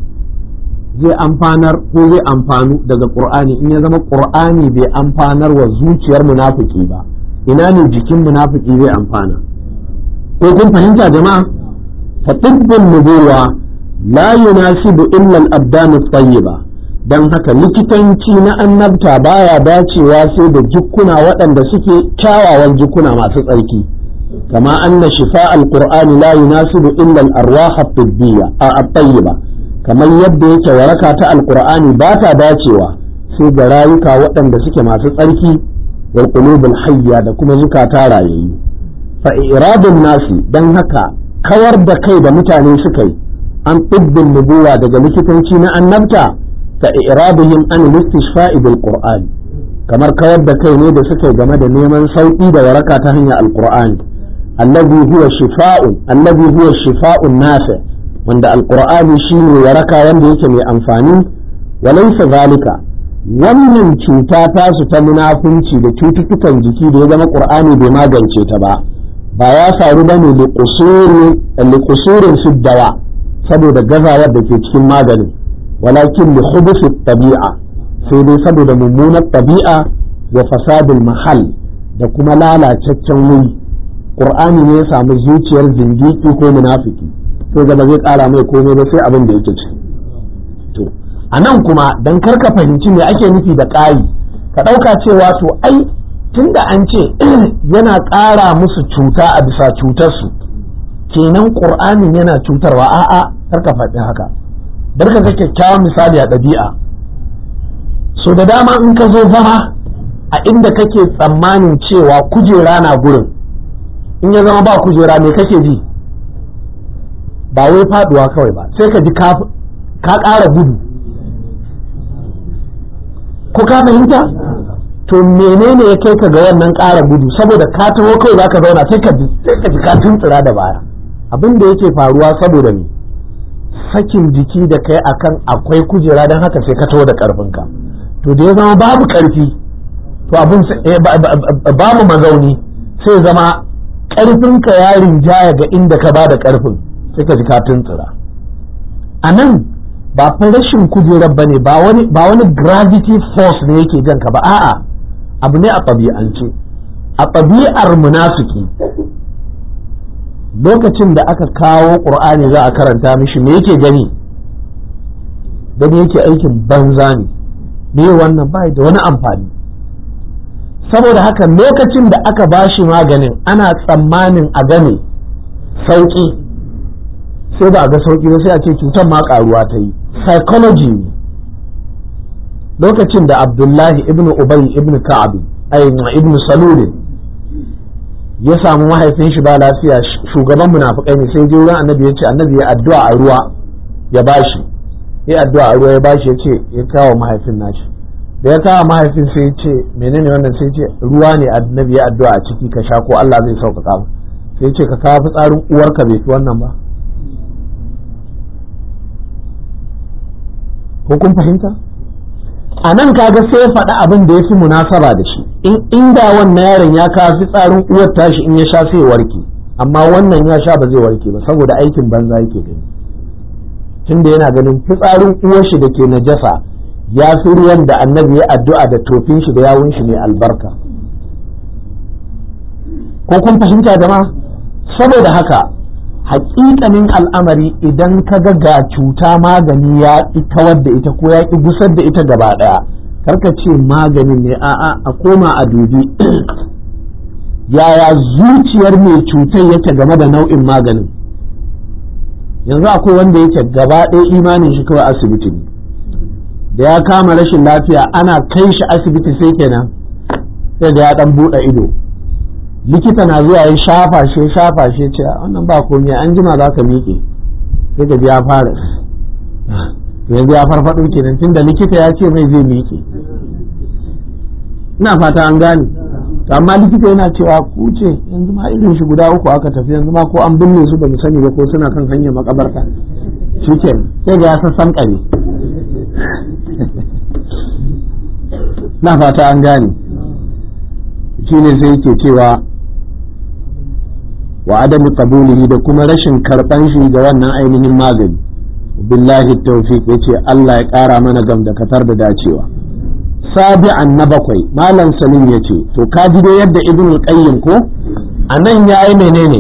zai amfanar ko zai amfanu daga qur'ani in ya zama qur'ani bai amfanar wa zuciyar munafiki ba ina ne jikin munafiki zai amfana ko kun fahimta jama'a fa tibbun nubuwa la yunasibu illa al-abdan at-tayyiba dan haka likitanci na annabta baya dacewa sai da jukkuna waɗanda suke kyawawan jukkuna masu tsarki kama anna shifa al-qur'ani la yunasibu illa al-arwah at-tibbiyya at-tayyiba kamar yadda yake waraka ta alqur'ani ba ta dacewa sai ga rayuka waɗanda suke masu tsarki wal qulubul hayya da kuma zukata rayayyu fa iradun nasi dan haka kawar da kai da mutane suka yi an tibbin nubuwa daga likitanci na annabta ka iradihim an istishfa'i bil qur'ani kamar kawar da kai ne da suka yi game da neman sauki da waraka ta hanyar alqur'ani allazi huwa shifa'un allazi huwa shifa'un nafi wanda alqur'ani shine waraka wanda yake mai amfani walaysa zalika wannan cuta tasu ta munafunci da cututtukan jiki da ya zama qur'ani bai magance ta ba ba ya faru bane liqusurin siddawa saboda gazawar da ke cikin maganin walakin li khubuthi tabi'a sai dai saboda mummunar tabi'a wa fasadul mahal da kuma lalacaccen wuri qur'ani ne ya samu zuciyar zindiki ko munafiki to gaba zai kara mai komai ba sai abin da yake ciki to a nan kuma don karka fahimci me ake nufi da ƙari ka ɗauka cewa to ai tunda an ce yana ƙara musu cuta a bisa cutarsu kenan ƙur'anin yana cutarwa a'a karka faɗi haka bar ka ga kyakkyawan misali a ɗabi'a so da dama in ka zo zama a inda kake tsammanin cewa kujera na gurin in ya zama ba kujera me kake ji ba wai faɗuwa kawai ba sai ka ji ka ƙara gudu ko ka fahimta to menene ya kai ka ga wannan ƙara gudu saboda ka taho kai za ka zauna sai ka ji sai ka ji ka tuntsira da baya abin da yake faruwa saboda me sakin jiki da kai akan akwai kujera don haka sai ka taho da ƙarfinka to da ya zama babu ƙarfi to abin babu mazauni sai zama ƙarfinka ya rinjaya ga inda ka ba da ƙarfin sai ka ji ka tuntsira a nan ba fa rashin kujerar bane ba wani ba wani gravity force ne yake janka ba a'a abu ne a ɗabi'ance a ɗabi'ar munafiki lokacin da aka kawo ƙur'ani za a karanta mishi me yake gani gani yake aikin banza ne me wannan bai da wani amfani saboda haka lokacin da aka bashi maganin ana tsammanin a gane sauƙi sai ba a ga sauƙi ba sai a ce cutar ma ƙaruwa ta yi psychology ne lokacin da abdullahi ibn ubay ibn ka'ab ibn salul ya samu mahaifin shi ba lafiya shugaban munafikai ne sai je wurin annabi ya ce annabi ya addu'a a ruwa ya bashi ya addu'a a ruwa ya bashi ya ce ya kawo mahaifin nashi da ya kawo mahaifin sai ya ce menene wannan sai ya ce ruwa ne annabi ya addu'a a ciki ka sha ko Allah zai sauƙaƙa mu sai ya ce ka kawo fitsarin uwarka bai fi wannan ba ko kun fahimta a nan kaga sai ya faɗi abin da ya fi munasaba da shi in inda wannan yaron ya kawo fitsarin uwar tashi in ya sha sai warke amma wannan ya sha ba zai warke ba saboda aikin banza yake gani tunda yana ganin fitsarin uwar shi da ke najasa ya fi ruwan da annabi ya addu'a da tofin shi da yawun shi ne albarka ko kun fahimta jama'a saboda haka hakikanin al'amari idan ka ga ga cuta magani ya ƙi kawar da ita ko ya ƙi gusar da ita gaba ɗaya karka ce maganin ne a'a a koma a dubi yaya zuciyar mai cutar yake game da nau'in maganin yanzu akwai wanda yake gaba ɗaya imanin shi kawai asibiti ne da ya kama rashin lafiya ana kai shi asibiti sai kenan sai da ya ɗan buɗe ido likita na zuwa ya shafa shi shafa shi ce wannan ba komai an jima za ka miƙe sai ka ji ya fara yanzu ya farfaɗo kenan tunda likita ya ce mai zai miƙe ina fata an gane amma likita yana cewa ku ce yanzu ma irin shi guda uku aka tafi yanzu ma ko an binne su ba mu sani ba ko suna kan hanyar makabarta shi ke sai ga ya sassan kare na fata an gane shi ne sai yake cewa wa adamu qabulihi da kuma rashin karban shi ga wannan ainihin magani billahi tawfiq yace Allah ya kara mana gam da katar da dacewa sabi'an na bakwai malam salim yace to ka ji dai yadda ibn qayyim ko anan ya yi menene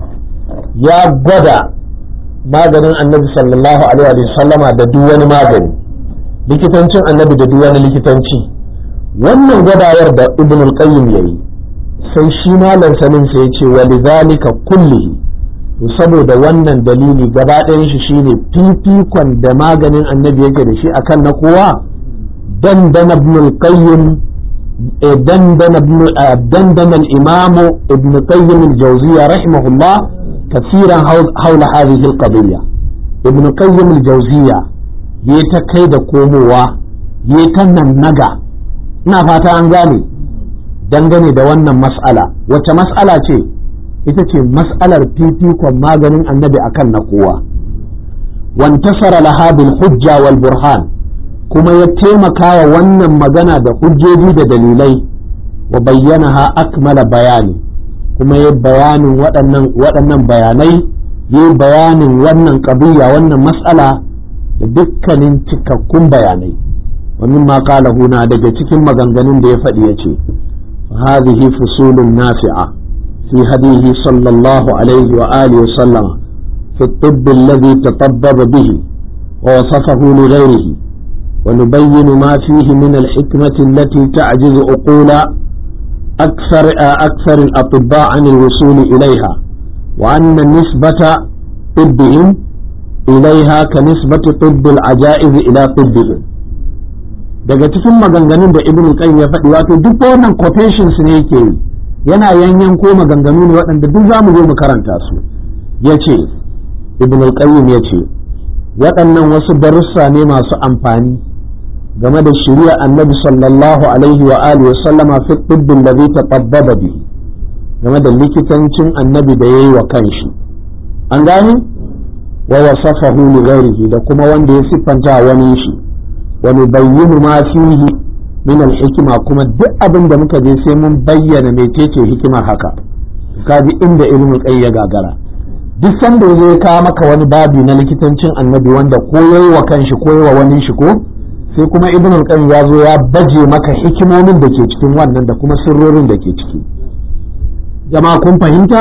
ya gwada maganin annabi sallallahu alaihi wa sallama da duk wani magani likitancin annabi da duk wani likitanci wannan gwadawar da ibn qayyim yayi sai shi malam sanin sai ya ce wa lidhalika kullihi to saboda wannan dalili gaba ɗayan shi shine fifikon da maganin annabi yake da shi akan na kowa dandana ibn al-qayyim dandana ibn dandana al-imam ibn qayyim al-jawziyya rahimahullah kaseeran hawla hadhihi al-qadiyya ibn qayyim al-jawziyya yayi ta kai da komowa yayi ta nan naga ina fata an gane dangane da wannan mas'ala wace mas'ala ce ita ce mas'alar fifikon maganin annabi akan na kowa wantasara laha bil hujja wal burhan kuma ya taimaka wa wannan magana da hujjoji da dalilai wa bayyana ha akmala bayani kuma ya bayanin waɗannan bayanai ya bayanin wannan ƙabiya wannan mas'ala da dukkanin cikakkun bayanai wa mimma qala huna daga cikin maganganun da ya faɗi ya ce هذه فصول نافعة في هديه صلى الله عليه وآله وسلم في الطب الذي تطبب به ووصفه لغيره ونبين ما فيه من الحكمة التي تعجز عقول أكثر أكثر الأطباء عن الوصول إليها وأن نسبة طبهم إليها كنسبة طب العجائز إلى طبهم daga cikin maganganun da ibn qayyim ya faɗi wato duk wannan quotations ne yake yi yana yanyan ko maganganu ne waɗanda duk zamu zo mu karanta su yace ibn qayyim yace waɗannan wasu darussa ne masu amfani game da shari'a annabi sallallahu alaihi wa alihi sallama fi tibbin da zai taɓabbaba bihi game da likitancin annabi da yayi wa kanshi an gane wa wasafahu li ghairihi da kuma wanda ya siffanta wani shi wa nubayyinu ma fihi min al-hikma kuma duk abin da muka je sai mun bayyana mecece hikimar haka kaji inda ilmin kai ya gagara duk sanda ya kawo maka wani babi na likitancin annabi wanda ko yayi wa kanshi ko yayi wa wani shi ko sai kuma ibn al ya zo ya baje maka hikimomin da ke cikin wannan da kuma sirrorin da ke ciki jama'a kun fahimta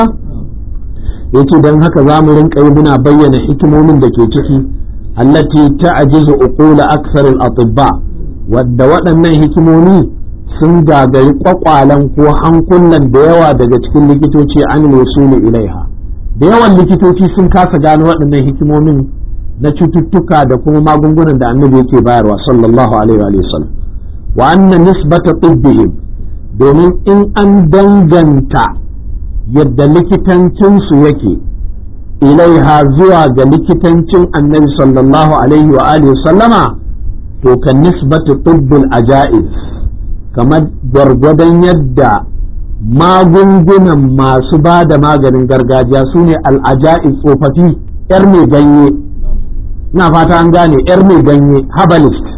yace dan haka za mu rinka yi muna bayyana hikimomin da ke ciki allati ta'jizu uqula akthar al-atibba wadda waɗannan hikimomi sun gagari kwakwalan ko hankulan da yawa daga cikin likitoci an wasuli ilaiha da yawan likitoci sun kasa gano waɗannan hikimomin na cututtuka da kuma magungunan da annabi yake bayarwa sallallahu alaihi wa sallam wa anna nisbata tibbihim domin in an danganta yadda likitancinsu yake ilaiha zuwa ga likitancin annabi sallallahu alaihi wa alihi sallama to kan nisbatu tibbul ajaiz kamar gwargwadon yadda magungunan masu ba da maganin gargajiya su ne al'aja'i tsofaffi 'yar mai ganye na fata an gane 'yar mai ganye herbalist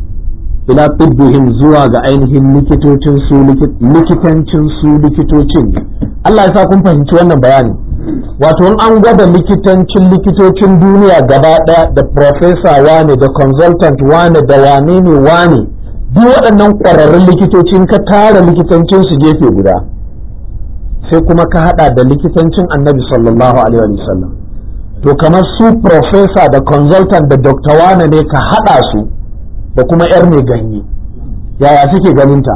ila tibbihim zuwa ga ainihin likitocin su likitancin su likitocin Allah ya sa kun fahimci wannan bayani wato in an gwada likitancin likitocin duniya gaba ɗaya da professor wane da consultant wane da wane ne wane duk waɗannan ƙwararrun likitocin ka tara likitancin su gefe guda sai kuma ka hada da likitancin annabi sallallahu alaihi wa sallam to kamar su professor da consultant da doctor wane ne ka hada su da kuma yar mai ganye yaya suke ganinta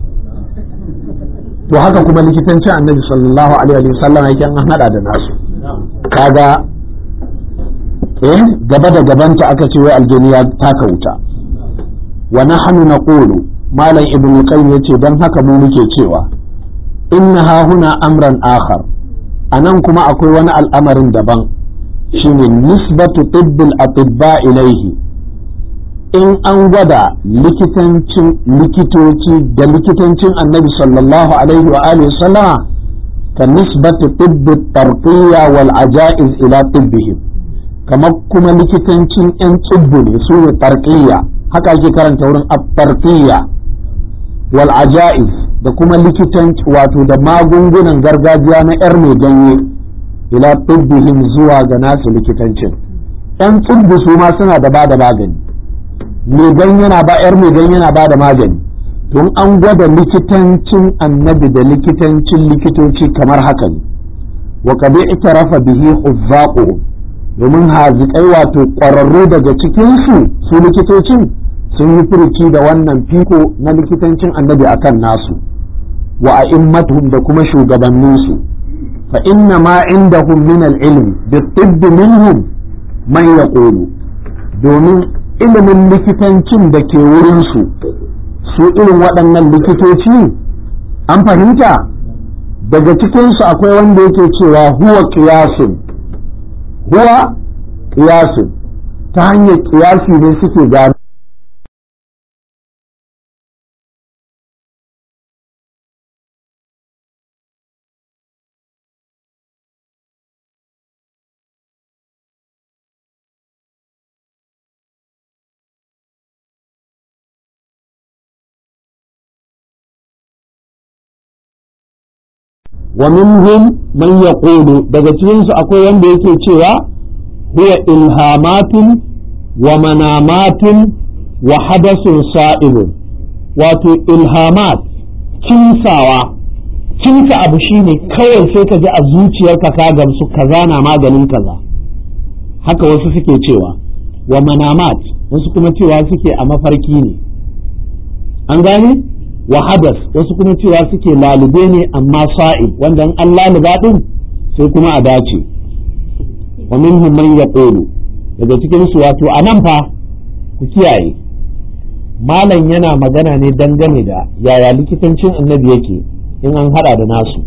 to haka kuma likitancin annabi sallallahu alaihi wa sallam yake an hada da nasu kaga eh gaba da gabanta aka ce wai aljaniya taka wuta wa nahnu naqulu malam ibnu qayyim yace dan haka mu muke cewa inna huna amran akhar anan kuma akwai wani al'amarin daban shine nisbatu tibbil atibba ilaihi in an gwada likitancin likitoci da likitancin annabi sallallahu alaihi wa alihi sallama ka nisbati tibbi tarqiyya wal ajaiz ila tibbihim kamar kuma likitancin yan tsibbu ne su ne tarqiyya haka ake karanta wurin at-tarqiyya wal ajaiz da kuma likitanci wato da magungunan gargajiya na yar mai ganye ila tibbihim zuwa ga nasu likitancin yan tsibbu su ma suna da ba da magani megan yana ba yar megan yana ba da magani tun an gwada likitancin annabi da likitancin likitoci kamar haka ne wa qad i'tarafa bihi huzzaquhum domin hazikai wato ƙwararru daga cikin su su likitocin sun yi furuci da wannan fiko na likitancin annabi akan nasu wa a'immatuhum da kuma shugabanninsu fa inna ma indahum min al-ilm bi-tibb minhum man yaqulu domin ilimin likitancin da ke wurinsu su irin waɗannan likitoci an fahimta daga cikinsu akwai wanda yake cewa huwa kiyasin huwa kiyasin ta hanyar kiyasi ne suke gano wa minhum man yaqulu daga cikin su akwai wanda yake cewa huwa ilhamatun wa manamatun wa hadasun sa'ibun wato ilhamat kinsawa kinsa abu shine kawai sai ka ji a zuciyarka ka gamsu kaza na maganin kaza haka wasu suke cewa wa manamat wasu kuma cewa suke a mafarki ne an gane wa hadas wasu kuma cewa suke lalube ne amma sa'id wanda in an laluba din sai kuma a dace wa minhum man yaqulu daga cikin su wato anan fa ku kiyaye malam yana magana ne dangane da yaya likitancin annabi yake in an hada da nasu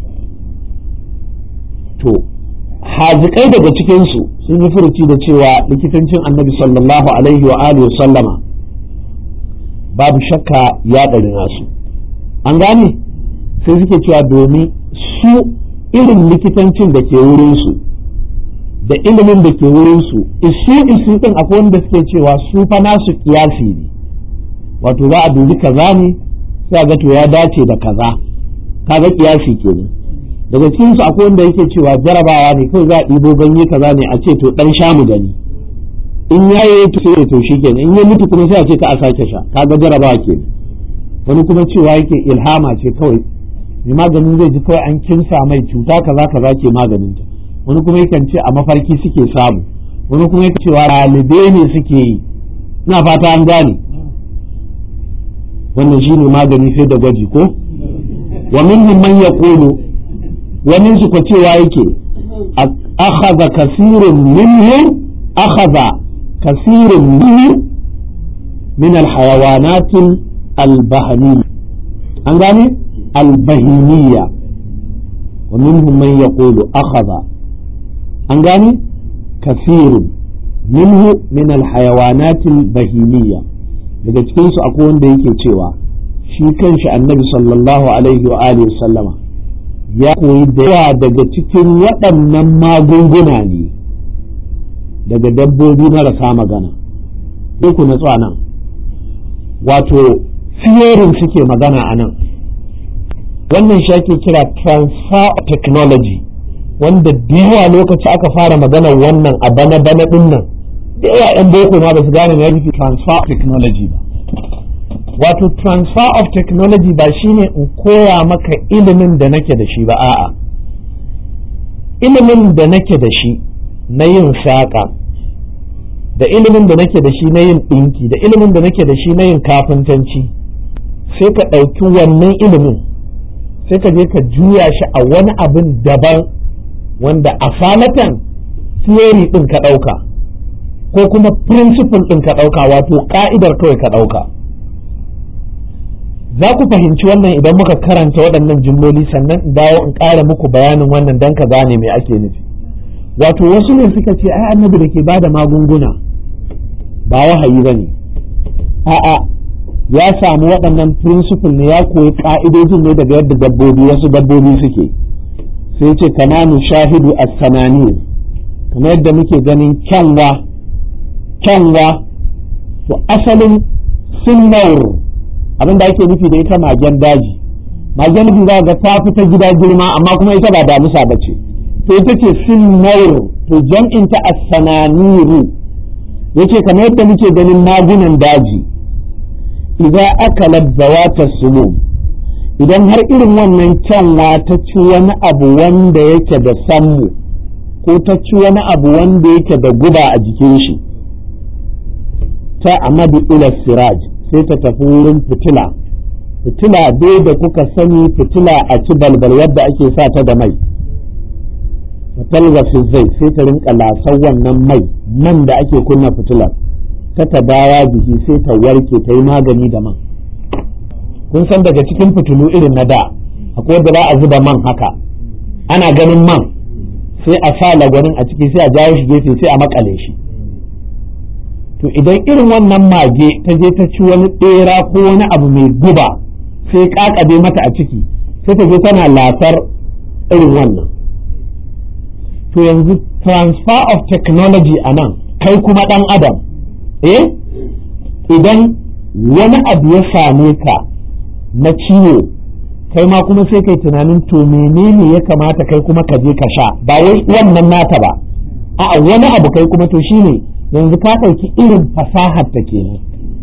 to hazikai daga cikin su sun yi furuci da cewa likitancin annabi sallallahu alaihi wa alihi sallama babu shakka ya ɗari nasu an gane sai suke cewa domin su irin likitancin da ke wurinsu da ilimin da ke wurinsu isu isu ɗin akwai wanda suke cewa su fa nasu kiyasi ne wato za a dubi kaza ne sai a ga to ya dace da kaza kaga kiyasi kenan daga cikin su akwai wanda yake cewa jarabawa ne kawai za a ɗibo ganye kaza ne a ce to ɗan sha mu gani in ya yi to sai to shi kenan in ya mutu kuma sai a ce ka a sake sha kaga jarabawa kenan wani kuma cewa yake ilhama ce kawai mai maganin zai ji kawai an kinsa mai cuta kaza kaza ke maganin ta wani kuma yakan ce a mafarki suke samu wani kuma yake cewa ɗalibe ne suke yi ina fata an gane wannan shine magani sai da gwaji ko wa minhum man yaqulu wani su ko cewa yake akhadha kasirun minhu akhadha kasirun minhu min alhayawanat albahmiyya an gane albahimiyya wa minhum man yaqulu akhadha an gane kasirun minhu min alhayawanat albahimiyya daga cikinsu akwai wanda yake cewa shi kanshi annabi sallallahu alaihi wa alihi sallama ya koyi da yawa daga cikin waɗannan magunguna ne daga dabbobi marasa magana sai ku natsu a nan wato theory suke magana a nan wannan shi ake kira transfer technology wanda da yawa lokaci aka fara maganar wannan a bana bana ɗin nan da yawa 'yan boko ma ba su gane na nufi transfer of technology ba wato transfer of technology ba shine in koya maka ilimin da nake da shi ba a'a ilimin da nake da shi na yin saƙa da ilimin da nake da shi na yin ɗinki da ilimin da nake da shi na yin kafintanci sai ka ɗauki wannan ilimin sai ka je ka juya shi a wani abin daban wanda a falatan theory ɗin ka ɗauka ko kuma principle ɗin ka ɗauka wato ƙa'idar kawai ka ɗauka za ku fahimci wannan idan muka karanta waɗannan jimloli sannan in dawo in ƙara muku bayanin wannan don ka gane me ake nufi wato wasu ne suka ce ai annabi da ke bada magunguna ba wahayi ba ne a'a ya samu waɗannan principle ne ya koyi ƙa'idojin ne daga yadda dabbobi wasu dabbobi suke sai ce kama shahidu as-sanani kamar yadda muke ganin kyanwa kyanwa to asalin sunnaur abin da ake nufi da ita magen daji magen nufi za ga ta fita gida girma amma kuma ita ba damusa ba ce to ita ce sunnaur to jam'in ta as-sananiru yace kamar yadda muke ganin magunan daji idan aka labzawata sumum idan har irin wannan kyanwa ta ci wani abu wanda yake da sammu ko ta ci wani abu wanda yake da guba a jikin shi ta amadu ila siraj sai ta tafi wurin fitila fitila dai da kuka sani fitila a ci balbal yadda ake sa ta da mai talga zai sai ta rinka lasar wannan mai man da ake kunna fitilar ta tabawa jiki sai ta warke ta yi magani da man kun san daga cikin fitilu irin na da akwai wanda za a zuba man haka ana ganin man sai a sa lagwanin a ciki sai a jawo shi gefe sai a makale shi to idan irin wannan mage ta je ta ci wani ɗera ko wani abu mai guba sai kakabe mata a ciki sai ta je tana lasar irin wannan to yanzu transfer of technology a nan kai kuma ɗan adam eh idan wani abu ya same ka na ciwo kai ma kuma sai kai tunanin to menene ya kamata kai kuma ka je ka sha ba wai wannan nata ba a wani abu kai kuma to shine yanzu ka ɗauki irin fasahar ta kenan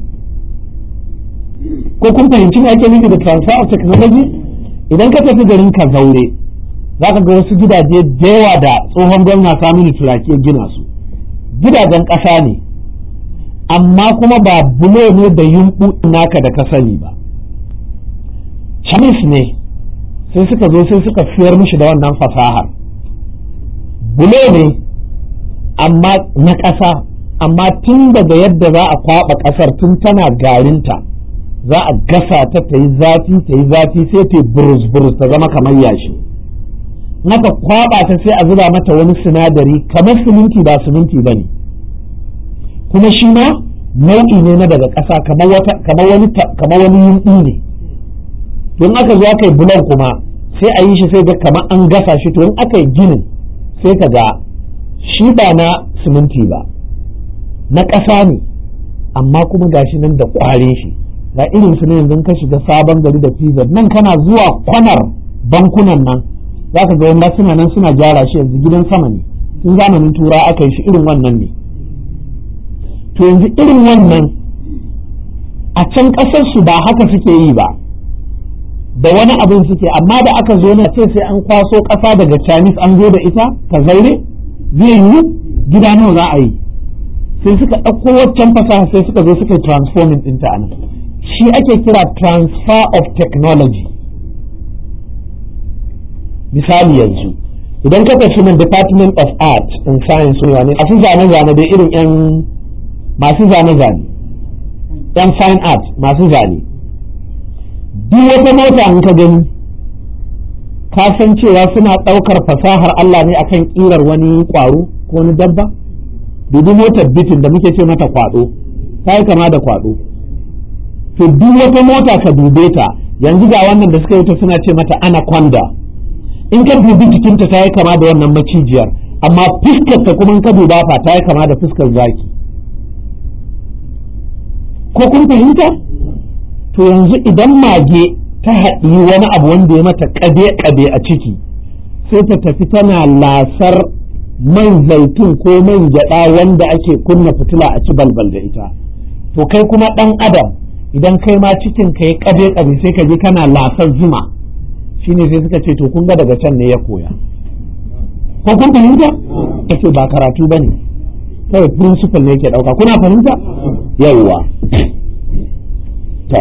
ko kun fahimci me ake nufi da transfer of technology idan ka tafi garin ka zaure za ka ga wasu gidaje da yawa da tsohon gwamna saminu turaki gina su gidajen ƙasa ne amma kuma ba bulo ne da yumɓu naka da ka sani ba chamis ne sai suka zo sai suka siyar mishi da wannan fasahar bulo ne amma na ƙasa amma tun daga yadda za a kwaɓa ƙasar tun tana garinta za a gasa ta ta yi zafi ta yi zafi sai ta burus burus ta zama kamar yashi naka kwaɓa ta sai a zuba mata wani sinadari kamar siminti ba siminti ba ne kuma shi ma nau'i ne na daga ƙasa kamar wani kamar wani yunƙi ne don aka zo aka yi bulan kuma sai a yi shi sai ga kamar an gasa shi to in aka yi ginin sai ka ga shi ba na siminti ba na ƙasa ne amma kuma gashi nan da ƙware shi ga irin su ne yanzu ka shiga sabon gari da pizza nan kana zuwa kwanar bankunan nan za ka ga wanda suna nan suna gyara shi yanzu gidan sama ne tun zamanin tura aka yi shi irin wannan ne to yanzu irin wannan a can ƙasar su ba haka suke yi ba da wani abin suke amma da aka zo na ce sai an kwaso ƙasa daga chinese an zo da ita ka zaure zai yi gida nawa za a yi sai suka ɗauko waccan fasaha sai suka zo suka yi transforming ɗinta a nan shi ake kira transfer of technology misali yanzu idan ka tafi nan department of art and science ne masu zane-zane da irin 'yan masu zane-zane 'yan fine art masu zane duk wata mota in ka gani ka san cewa suna ɗaukar fasahar Allah ne akan ƙirar wani ƙwaro ko wani dabba dubi motar bitin da muke ce mata kwaɗo ta yi kama da kwaɗo to duk wata mota ka dube ta yanzu ga wannan da suka yi ta suna ce mata anaconda in ka dubi jikinta ta yi kama da wannan macijiyar amma fuskar ta kuma in ka duba fa ta yi kama da fuskar zaki ko kun fahimta to yanzu idan mage ta haɗi wani abu wanda ya mata ƙade-ƙade a ciki sai ta tafi tana lasar man zaitun ko man gyaɗa wanda ake kunna fitila a ci balbal da ita to kai kuma ɗan adam idan kai ma cikin ka ya ƙade-ƙade sai ka je kana lasar zuma shine sai suka ce to kun ga daga can ne ya koya ko kun fahimta kace ba karatu bane kawai principle ne yake ɗauka kuna fahimta yawwa to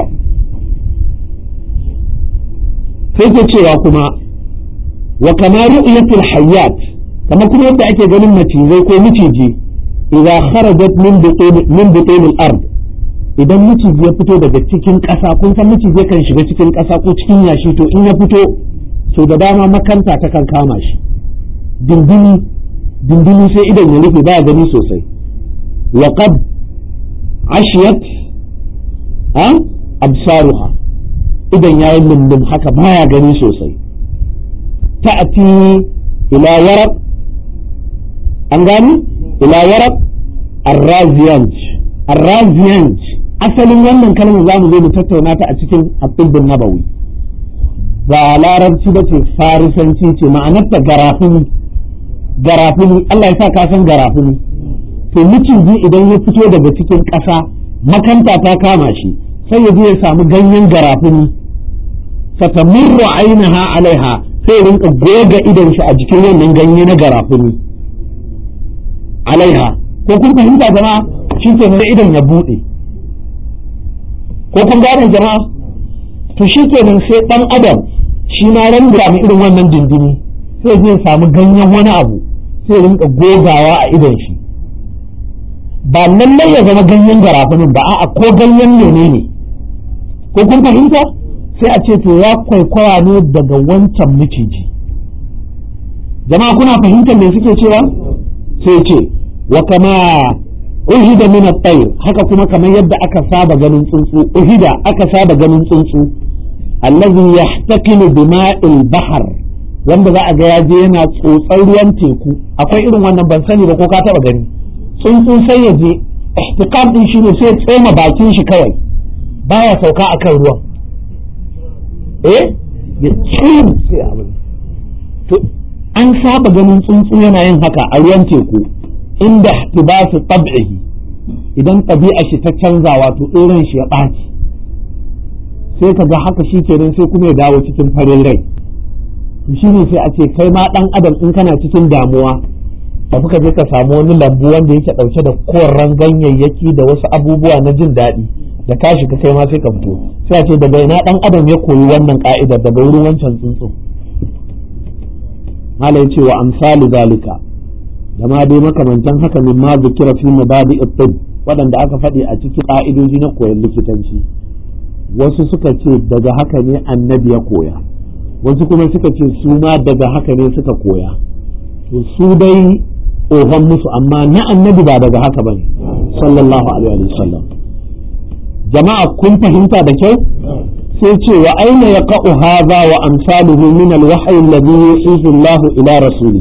sai ke cewa kuma wa kama ru'yatul hayyat kama kuma yadda ake ganin macizai ko miciji idza kharajat min butul min butul al-ard idan miciji ya fito daga cikin ƙasa kun san miciji kan shiga cikin ƙasa ko cikin yashi to in ya fito so da dama makanta ta kan kama shi dindini dindini sai idan ya rufe baya gani sosai wa qad ashiyat ha absaruha idan yayi lundum haka baya gani sosai ta'ati ila waraq an gani ila waraq arraziyanj arraziyanj asalin wannan kalmar za mu zo mu tattauna ta a cikin abdul nabawi ba larabci ba ce farisanci ce ma'anarta garafuni garafuni Allah ya sa ka san garafuni to miciji idan ya fito daga cikin ƙasa makanta ta kama shi sai ya je ya samu ganyen garafuni fatamurru ainaha alaiha sai rinka goga idon shi a jikin wannan ganye na garafuni alaiha ko kun fahimta jama'a shi ke idan ya buɗe ko kun gane jama'a to shi kenan sai ɗan adam shi ma ran da irin wannan dindini sai zai samu ganyen wani abu sai rinka gogawa a idon shi ba lallai ya zama ganyen garafunin ba a'a ko ganyen menene ne ko kun fahimta sai a ce to ya kwaikwaya ne daga wancan miciji jama'a kuna fahimtar me suke cewa sai ce wa kama uhida min at-tayr haka kuma kamar yadda aka saba ganin tsuntsu uhida aka saba ganin tsuntsu allazi yahtakilu bima'il bahr wanda za a ga ya je yana tsotsar ruwan teku akwai irin wannan ban sani ba ko ka taba gani tsuntsu sai ya je ihtikam din shine sai tsoma bakin shi kawai baya sauka akan ruwan eh ya cin sai abin to an saba ganin tsuntsu yana yin haka a ruwan teku inda ihtibasu tab'ihi idan ɗabi'a shi ta canza wato irin shi ya ɓaci sai ka ga haka shi kenan sai kuma ya dawo cikin farin rai shi ne sai a ce kai ma ɗan adam in kana cikin damuwa tafi ka je ka samu wani lambu wanda yake ɗauke da koran ganyayyaki da wasu abubuwa na jin daɗi da ka shiga kai ma sai ka fito sai a ce daga ina ɗan adam ya koyi wannan ka'idar daga wurin wancan tsuntsu mala ya ce wa amsalu zalika da ma dai makamantan haka min ma zikira fi mabadi tib waɗanda aka faɗi a cikin ƙa'idoji na koyon likitanci wasu suka ce daga haka ne annabi ya koya wasu kuma suka ce su ma daga haka ne suka koya to su dai tsohon musu amma na annabi ba daga haka bane sallallahu alaihi wa sallam jama'a kun fahimta da kyau sai ce wa aina yaqa'u hadha wa amsaluhu min al-wahyi alladhi yusifu Allah ila rasuli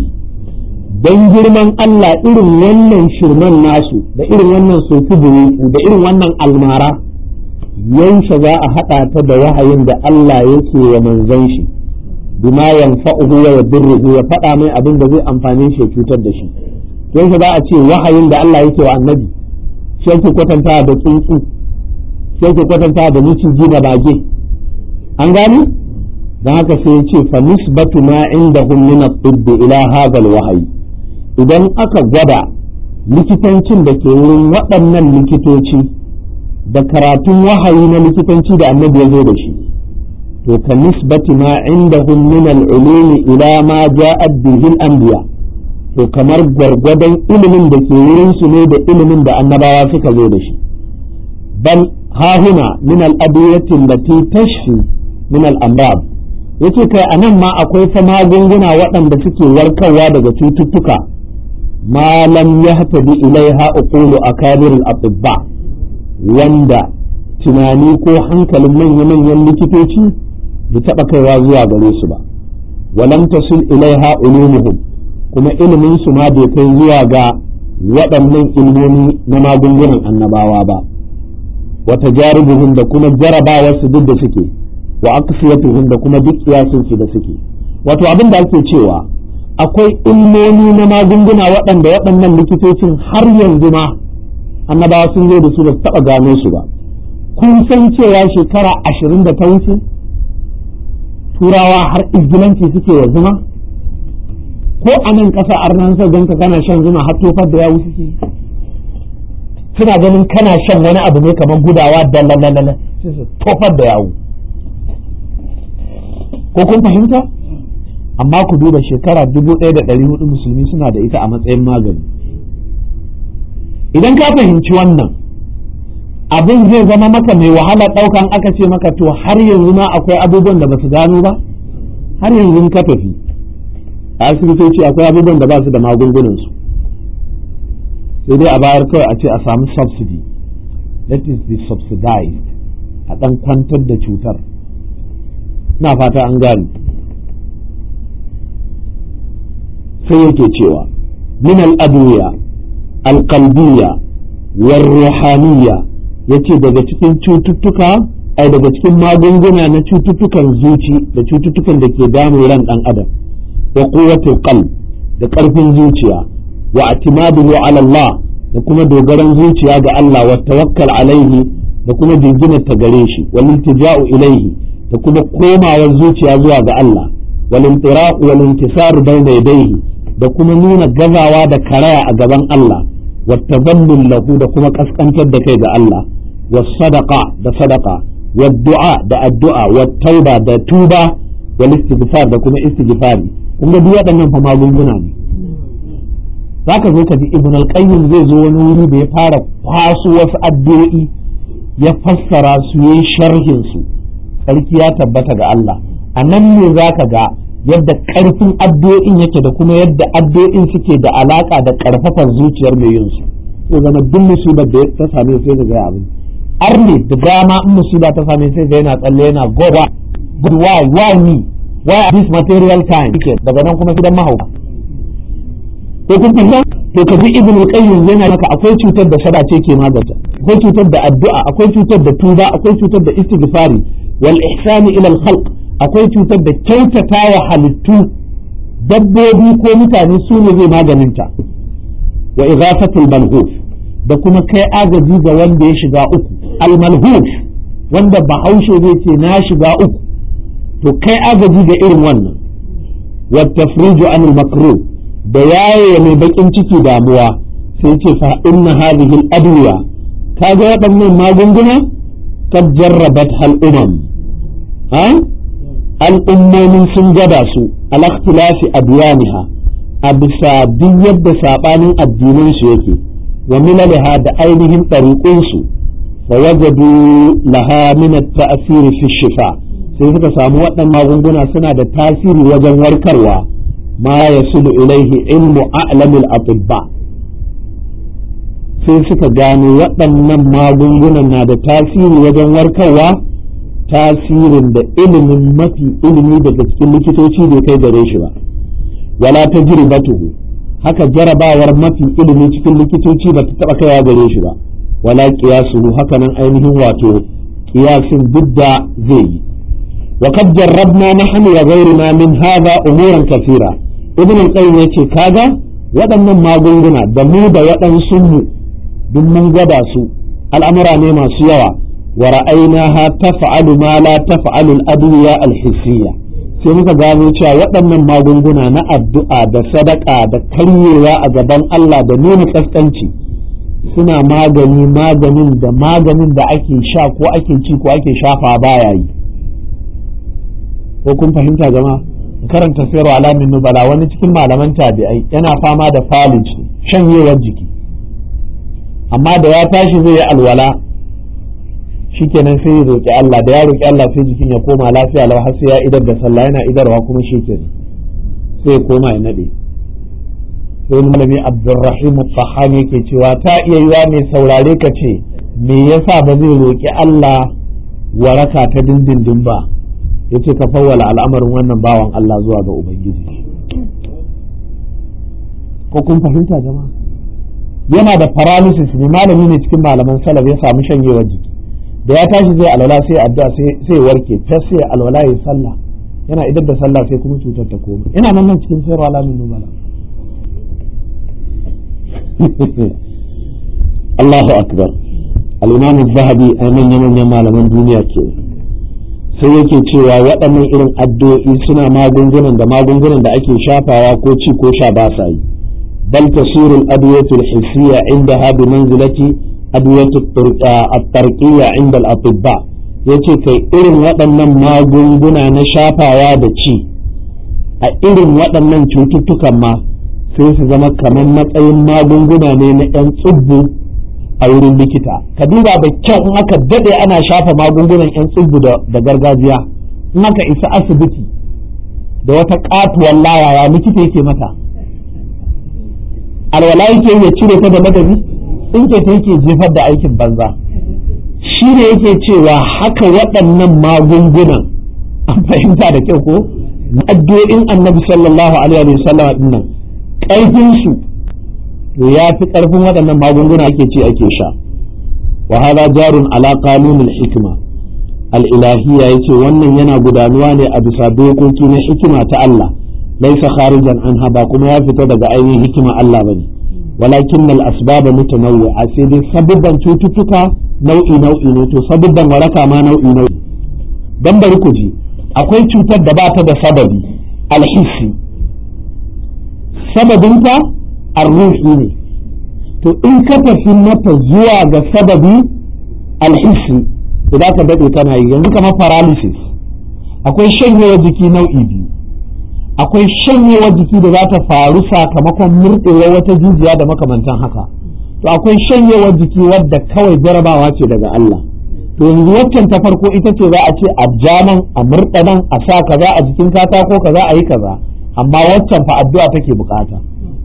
dan girman Allah irin wannan shirman nasu da irin wannan soki buruku da irin wannan almara yaushe za a haɗa ta da wahayin da Allah yake wa manzon shi bima yanfa'uhu wa yadurruhu ya faɗa mai abin da zai amfane shi ya cutar da shi yaushe za a ce wahayin da Allah yake wa annabi shi yake kwatanta da tsuntsu shi yake kwatanta da miciji da bage an gani don haka sai ya ce fa nisbatu ma indahum min at-tibb ila hadha al-wahyi idan aka gwada likitancin da ke wurin waɗannan likitoci da karatun wahayi na likitanci da annabi ya zo da shi to ka nisbati ma indahum min al-ulumi ila ma ja'at bihi al-anbiya to kamar gwargwadon ilimin da ke wurin su ne da ilimin da annabawa suka zo da shi bal hahuna min al-adwiyati allati tashfi min al-amrad yace kai anan ma akwai fa magunguna waɗanda suke warkarwa daga cututtuka ma lam yahtadi ilaiha uqulu akabir al-atibba wanda tunani ko hankalin manya-manyan likitoci bai taɓa kaiwa zuwa gare su ba walam tasil ilaiha ulumuhum kuma ilimin su ma bai kai zuwa ga waɗannan ilmomi na magungunan annabawa ba wata jaribuhum da kuma jarabawar su duk da suke wa aqsiyatuhum da kuma duk kiyasin su da suke wato abin da ake cewa akwai ilmomi na magunguna waɗanda waɗannan likitocin har yanzu ma annabawa sun zo da su ba su taɓa gano su ba kun san cewa shekara ashirin da ta wuce turawa har izgilanci suke wa zuma ko a nan ƙasa arnan sa ganka kana shan zuma har tofar da yawu suke suna ganin kana shan wani abu ne kamar gudawa da lalalala sai su tofar da yawu ko kun fahimta amma ku duba shekara dubu ɗaya da ɗari hudu musulmi suna da ita a matsayin magani idan ka fahimci wannan abin zai zama maka mai wahala ɗaukan aka ce maka to har yanzu ma akwai abubuwan da ba su gano ba har yanzu ka tafi a asibitoci akwai abubuwan da ba su da magungunansu sai dai a bayar kawai a ce a samu subsidy let it be subsidized a ɗan kwantar da cutar na fata an gane sai yake cewa min al'adwiya alƙalbiya warruhaniya yace daga cikin cututtuka ai daga cikin magunguna na cututtukan zuci da cututtukan da ke damun ran ɗan adam wa quwwatul qalb da ƙarfin zuciya wa atimaduhu ala Allah da kuma dogaran zuciya ga Allah wa tawakkal alaihi da kuma jinginar ta gare shi wal iltija'u ilaihi da kuma komawar zuciya zuwa ga Allah wal intiraq wal intisar bayna yadayhi da kuma nuna gazawa da karaya a gaban Allah wa tadallul lahu da kuma kaskantar da kai ga Allah wa sadaqa da sadaqa wa du'a da addu'a wa tauba da tuba wal istighfar da kuma istighfari kun ga duk waɗannan fa magunguna ne zaka zo ka ji ibn al-qayyim zai zo wani wuri da ya fara kwaso wasu addu'o'i ya fassara su yayin sharhin su sarki ya tabbata ga Allah a nan ne zaka ga yadda karfin addu'o'in yake da kuma yadda addu'o'in suke da alaka da karfafar zuciyar mai yin su to zama duk musibar da ta same sai ga abin arne da dama in musiba ta same sai ga yana tsalle yana goba but why why me why at this material time daga nan kuma gidan mahauka ko kun fahimta to ka ji ibnu qayyim yana maka akwai cutar da sadace ke maganta akwai cutar da addu'a akwai cutar da tuba akwai cutar da istighfari wal ihsani ila al khalq akwai cutar da kyautata wa halittu dabbobi ko mutane su ne zai maganinta wa ighafatul malhuf da kuma kai agaji ga wanda ya shiga uku al malhuf wanda bahaushe zai ce na shiga uku to kai agaji ga irin wannan wa tafriju anil makruh da yaye mai bakin ciki damuwa sai ce fa inna hadhihi al-adwiya kaga waɗannan magunguna kad jarrabat hal umam ha al'ummomin sun gada su al ikhtilafi adyaniha a bisa duk yadda sabanin addinan su yake wa milalaha da ainihin ɗariƙun su fa wajadu laha min at-ta'sir fi shifa sai suka samu waɗannan magunguna suna da tasiri wajen warkarwa ma yasulu ilaihi ilmu a'lamil atibba sai suka gano waɗannan magungunan na da tasiri wajen warkarwa tasirin da ilimin mafi ilimi daga cikin likitoci bai kai gare shi ba wala ta jiribatuhu haka jarabawar mafi ilimi cikin likitoci ba ta taɓa kaiwa gare shi ba wala qiyasuhu haka nan ainihin wato qiyasin duk da zai yi وقد جربنا نحن وغيرنا من هذا أمورا كثيرة ابن القيم yace kaga waɗannan magunguna da mu da waɗansu mu duk mun gwada su al'amura ne masu yawa wa ra'aynaha taf'alu ma la taf'alu al-adwiya al-hissiyya sai muka gano cewa waɗannan magunguna na addu'a da sadaka da karyewa a gaban Allah da nuna kaskanci suna magani maganin da maganin da ake sha ko ake ci ko ake shafa baya yi ko kun fahimta jama karanta sayarwa alamin nubala wani cikin malaman tabi'ai yana fama da falij shanyewar jiki amma da ya tashi zai yi alwala shikenan sai ya roƙi Allah da ya roƙi Allah sai jikin ya koma lafiya lau har sai ya idar da sallah yana idarwa kuma shikenan sai ya koma ya nade sai malami Abdulrahim Fahami yake cewa ta iya yiwa mai saurare ka ce me yasa ba zai roƙi Allah waraka ta dindindin ba ya ce ka fawwala al'amarin wannan bawan Allah zuwa ga Ubangiji. Ko kun fahimta jama'a? Yana da paralysis ne malami ne cikin malaman salaf ya samu shanyewar jiki. Da ya tashi zai alwala sai addu'a sai warke, ta sai alwala ya sallah. Yana idar da sallah sai kuma cutar ta koma. Ina nan nan cikin sayarwa alamin nubala. Allahu akbar. Al-Imam zahabi a manyan malaman duniya ke. sai yake cewa waɗannan irin addu'o'i suna magungunan da magungunan da ake shafawa ko ci ko sha ba sa yi bal tasirul adwiyatul hissiyya inda ha bi manzilati adwiyatul at-tarqiyya inda al-atibba yace kai irin waɗannan magunguna na shafawa da ci a irin waɗannan cututtukan ma sai su zama kamar matsayin magunguna ne na 'yan tsubbu a wurin likita ka duba da kyau in aka dade ana shafa magungunan yan tsubu da gargajiya in aka isa asibiti da wata katuwar layaya likita yake mata alwala yake ya cire ta da madadi in ke ta yake jefar da aikin banza shi shi ne yake cewa haka waɗannan magungunan an fahimta da kyau ko addu'o'in annabi sallallahu alaihi wa sallam din nan ƙarfin su to ya fi ƙarfin waɗannan magunguna ake ce ake sha wa hada jarun ala qanunil hikma al-ilahiyya yace wannan yana gudanuwa ne a bisa dokoki na hikima ta Allah laisa kharijan anha ba kuma ya fita daga ainihin hikima Allah bane walakin al-asbab mutanawwi'a sai dai sabubban cututtuka nau'i nau'i ne to sabubban waraka ma nau'i nau'i dan bari ku ji akwai cutar da ba ta da sababi alhissi sababinta arruhi ne to in ka tafi mata zuwa ga sababi alhissi idan ka daɗe kana yi yanzu kamar paralysis akwai shanyewar jiki nau'i biyu akwai shanyewar jiki da za ta faru sakamakon murɗewar wata jijiya da makamantan haka to akwai shanyewar jiki wadda kawai jarabawa ce daga Allah to yanzu waccan ta farko ita ce za a ce a jaman a murɗa nan a sa kaza a jikin katako kaza a yi kaza amma waccan fa addu'a take bukata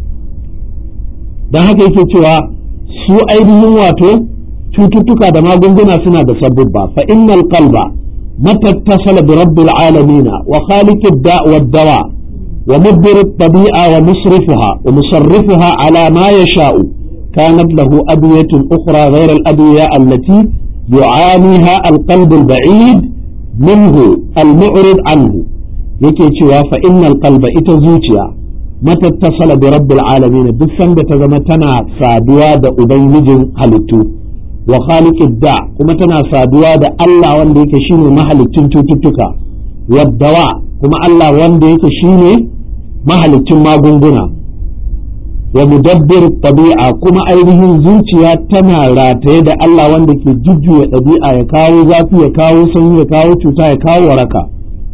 don haka yake cewa su ainihin wato cututtuka da magunguna suna da sabubba fa innal qalba mata tasala bi rabbil alamin wa khaliq ad-da' wad-dawa wa mudbir at-tabi'a wa musrifuha wa musarrifuha ala ma yasha'u kanat lahu adwiyatun ukhra ghayra al-adwiya allati yu'aniha al-qalb al-ba'id minhu al-mu'rid anhu yake cewa fa innal qalba ita zuciya matattasala bi rabbil alamin duk sanda ta zama tana saduwa da ubangijin halittu wa khaliqid da kuma tana saduwa da Allah wanda yake shine mahalicin cututtuka waddawa kuma Allah wanda yake shine mahalicin magunguna wa mudabbir tabi'a kuma ainihin zuciya tana rataye da Allah wanda ke jujjuya ɗabi'a ya kawo zafi ya kawo sanyi ya kawo cuta ya kawo waraka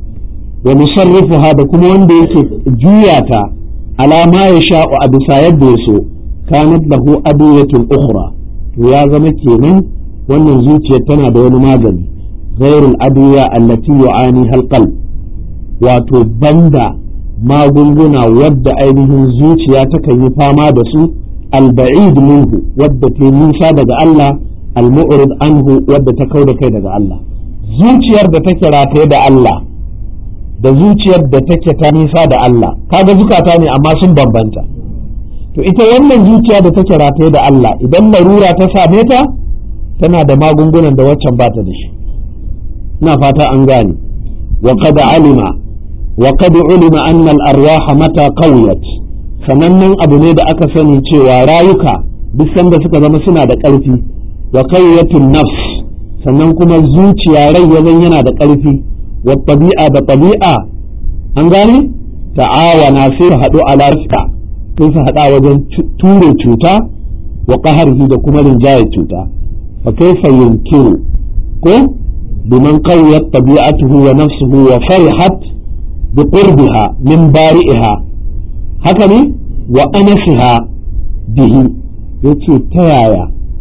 wa musarrifuha da kuma wanda yake juya ta ala ma ya sha'u a bisa yadda ya so kanat lahu adiyatun ukhra to ya zama kenan wannan zuciyar tana da wani magani ghairul adiya allati yu'ani halqal wato banda magunguna wadda ainihin zuciya takan yi fama da su alba'id minhu wadda ta nisa daga Allah almu'rid anhu wadda ta kauda kai daga Allah zuciyar da take rataye da Allah da zuciyar da take ta nisa da Allah kaga zukata ne amma sun bambanta to ita wannan zuciya da take rataye da Allah idan larura ta same ta tana da magungunan da waccan ba ta da shi ina fata an gane wa qad alima wa qad ulima anna al arwaha mata qawiyat sanannen abu ne da aka sani cewa rayuka duk sanda suka zama suna da ƙarfi wa qawiyatun nafs sannan kuma zuciya rai yazan yana da ƙarfi والطبيعة بطبيعة an gane ta'awana sai su haɗu ala rifka sai su haɗa wajen ture cuta wa ƙaharhi da kuma rinjaye cuta fa kaifa yunkiru ko biman qawiyat tabi'atuhu wa nafsuhu wa farihat bi qurbiha min bari'iha haka ne wa anasiha bihi yace ta yaya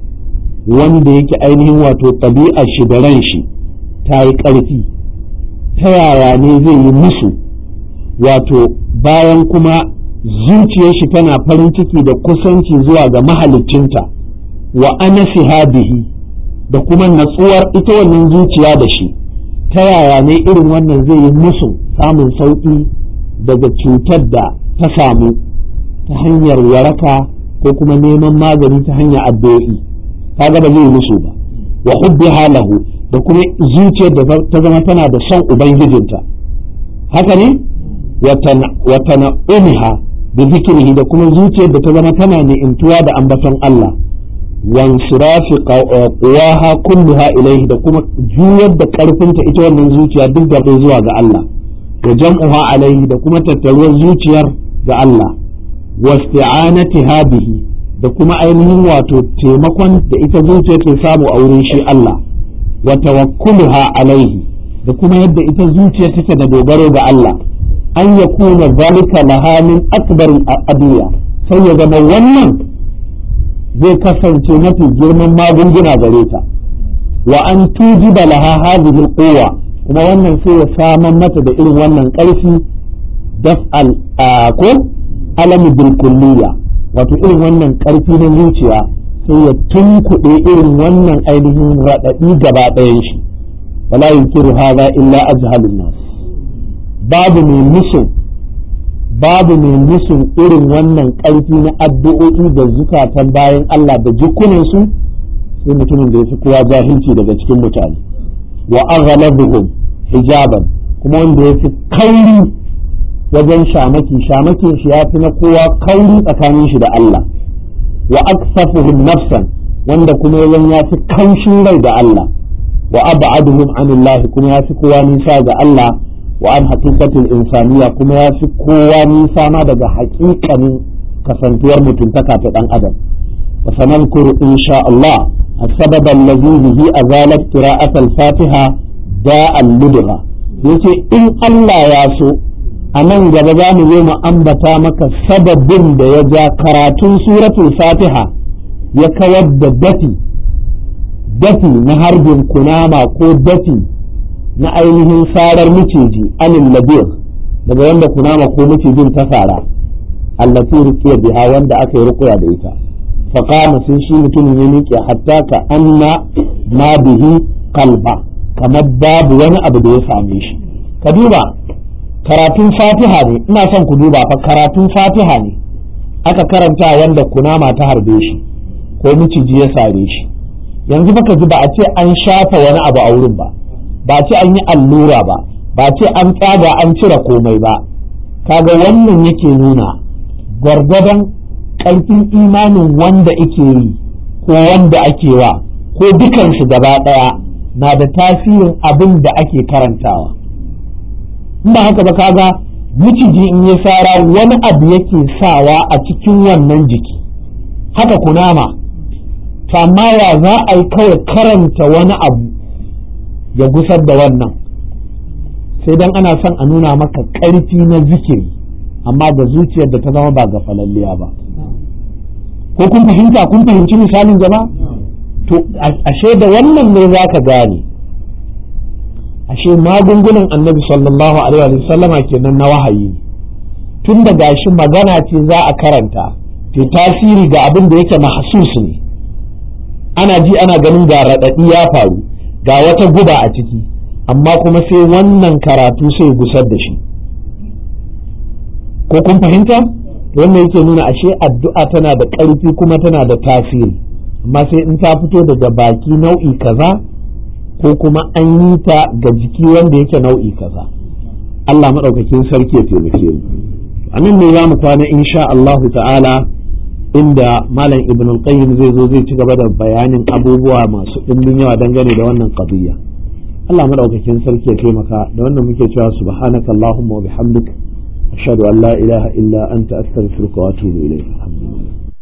wanda yake ainihin wato tabi'ar shi da ran shi ta yi ƙarfi ta yaya ne zai yi musu wato bayan kuma zuciyar shi tana farin ciki da kusanci zuwa ga mahaliccinta wa anasiha bihi da kuma natsuwar ita wannan zuciya da shi ta yaya ne irin wannan zai yi musu samun sauƙi daga cutar da ta samu ta hanyar waraka ko kuma neman magani ta hanyar addu'o'i kaga ba zai yi musu ba wa hubbi halahu da kuma zuciyar da ta zama tana da son ubangijinta haka ne wa tana'umiha da zikirihi da kuma zuciyar da ta zama tana ni'intuwa da ambaton Allah wan sirafi quwaha kulluha ilaihi da kuma juyar da karfinta ita wannan zuciya duk da zuwa ga Allah wa jam'uha alaihi da kuma tattaruwar zuciyar ga Allah wa isti'anatiha bihi da kuma ainihin wato taimakon da ita zuciya ke samu a wurin shi Allah wa tawakkuluha alaihi da kuma yadda ita zuciya take da dogaro ga Allah an ya kuna zalika laha min akbar adiya sai ya zama wannan zai kasance mafi girman magunguna gare ta wa an tujiba laha hadhihi alquwa kuma wannan sai ya saman mata da irin wannan karfi daf'al ko alami bil kulliya wato irin wannan karfi na zuciya sai ya tunkuɗe irin wannan ainihin raɗaɗi gaba ɗayan shi wala yunkiru hadha illa ajhalun nas babu mai musun babu mai musun irin wannan ƙarfi na addu'o'i da zukatan bayan Allah da jikunansu sai mutumin da ya fi kowa jahilci daga cikin mutane wa aghlabuhum hijaban kuma wanda ya fi kauri wajen shamaki shamakin shi ya fi na kowa kauri tsakanin shi da Allah wa aksafuhum nafsan wanda kuma yawan ya fi kaushin rai da Allah wa ab'aduhum anillahi kuma ya fi kowa nisa ga Allah wa an haqiqatul insaniya kuma ya fi kowa nisa ma daga haƙiƙanin kasantuwar mutuntaka ta dan adam wa sanadkuru insha Allah السبب الذي به أزالت قراءة الفاتحة داء اللدغة yace in Allah ya so a nan gaba za mu zo mu ambata maka sababin da ya ja karatun suratul fatiha ya kawar da dafi dafi na harbin kunama ko dafi na ainihin sarar miciji anil labir daga wanda kunama ko micijin ta sara allati ruqiya biha wanda aka yi ruqya da ita faqama sai shi mutumin ya miƙe hatta ka anna ma bihi qalba kamar babu wani abu da ya same shi ka duba karatun fatiha ne ina son ku duba fa karatun fatiha ne aka karanta wanda kunama ta harbe shi ko miciji ya sare shi yanzu baka ji ba a ce an shafa wani abu a wurin ba ba a ce an yi allura ba ba a ce an tsaga an cire komai ba kaga wannan yake nuna gwargwadon ƙarfin imanin wanda ake yi ko wanda ake wa ko dukansu gaba ɗaya na da tasirin abin da ake karantawa in ba haka ba kaga miciji in ya sara wani abu yake sawa a cikin wannan jiki haka kunama amma ya za a yi kawai karanta wani abu ya gusar da wannan sai dan ana son a nuna maka ƙarfi na zikiri amma da zuciyar da ta zama ba ga falalliya ba ko kun fahimta kun fahimci misalin jama'a to ashe da wannan ne za ka gane ashe magungunan annabi sallallahu alaihi wa sallama kenan na wahayi tun da gashi magana ce za a karanta te tasiri ga abin da yake mahsus ne ana ji ana ganin ga raɗaɗi ya faru ga wata guba a ciki amma kuma sai wannan karatu sai gusar da shi ko kun fahimta wannan yake nuna ashe addu'a tana da ƙarfi kuma tana da tasiri amma sai in ta fito daga baki nau'i kaza ko kuma an yi ta ga jiki wanda yake nau'i kaza Allah maɗaukakin sarki ya taimake mu a nan ne za mu kwana insha Allah ta'ala inda malam ibn al-qayyim zai zo zai ci gaba da bayanin abubuwa masu ɗimbin yawa dangane da wannan qadiyya Allah maɗaukakin sarki ya taimaka da wannan muke cewa subhanaka allahumma wa bihamdik ashhadu an la ilaha illa anta astaghfiruka wa atubu ilayk alhamdulillah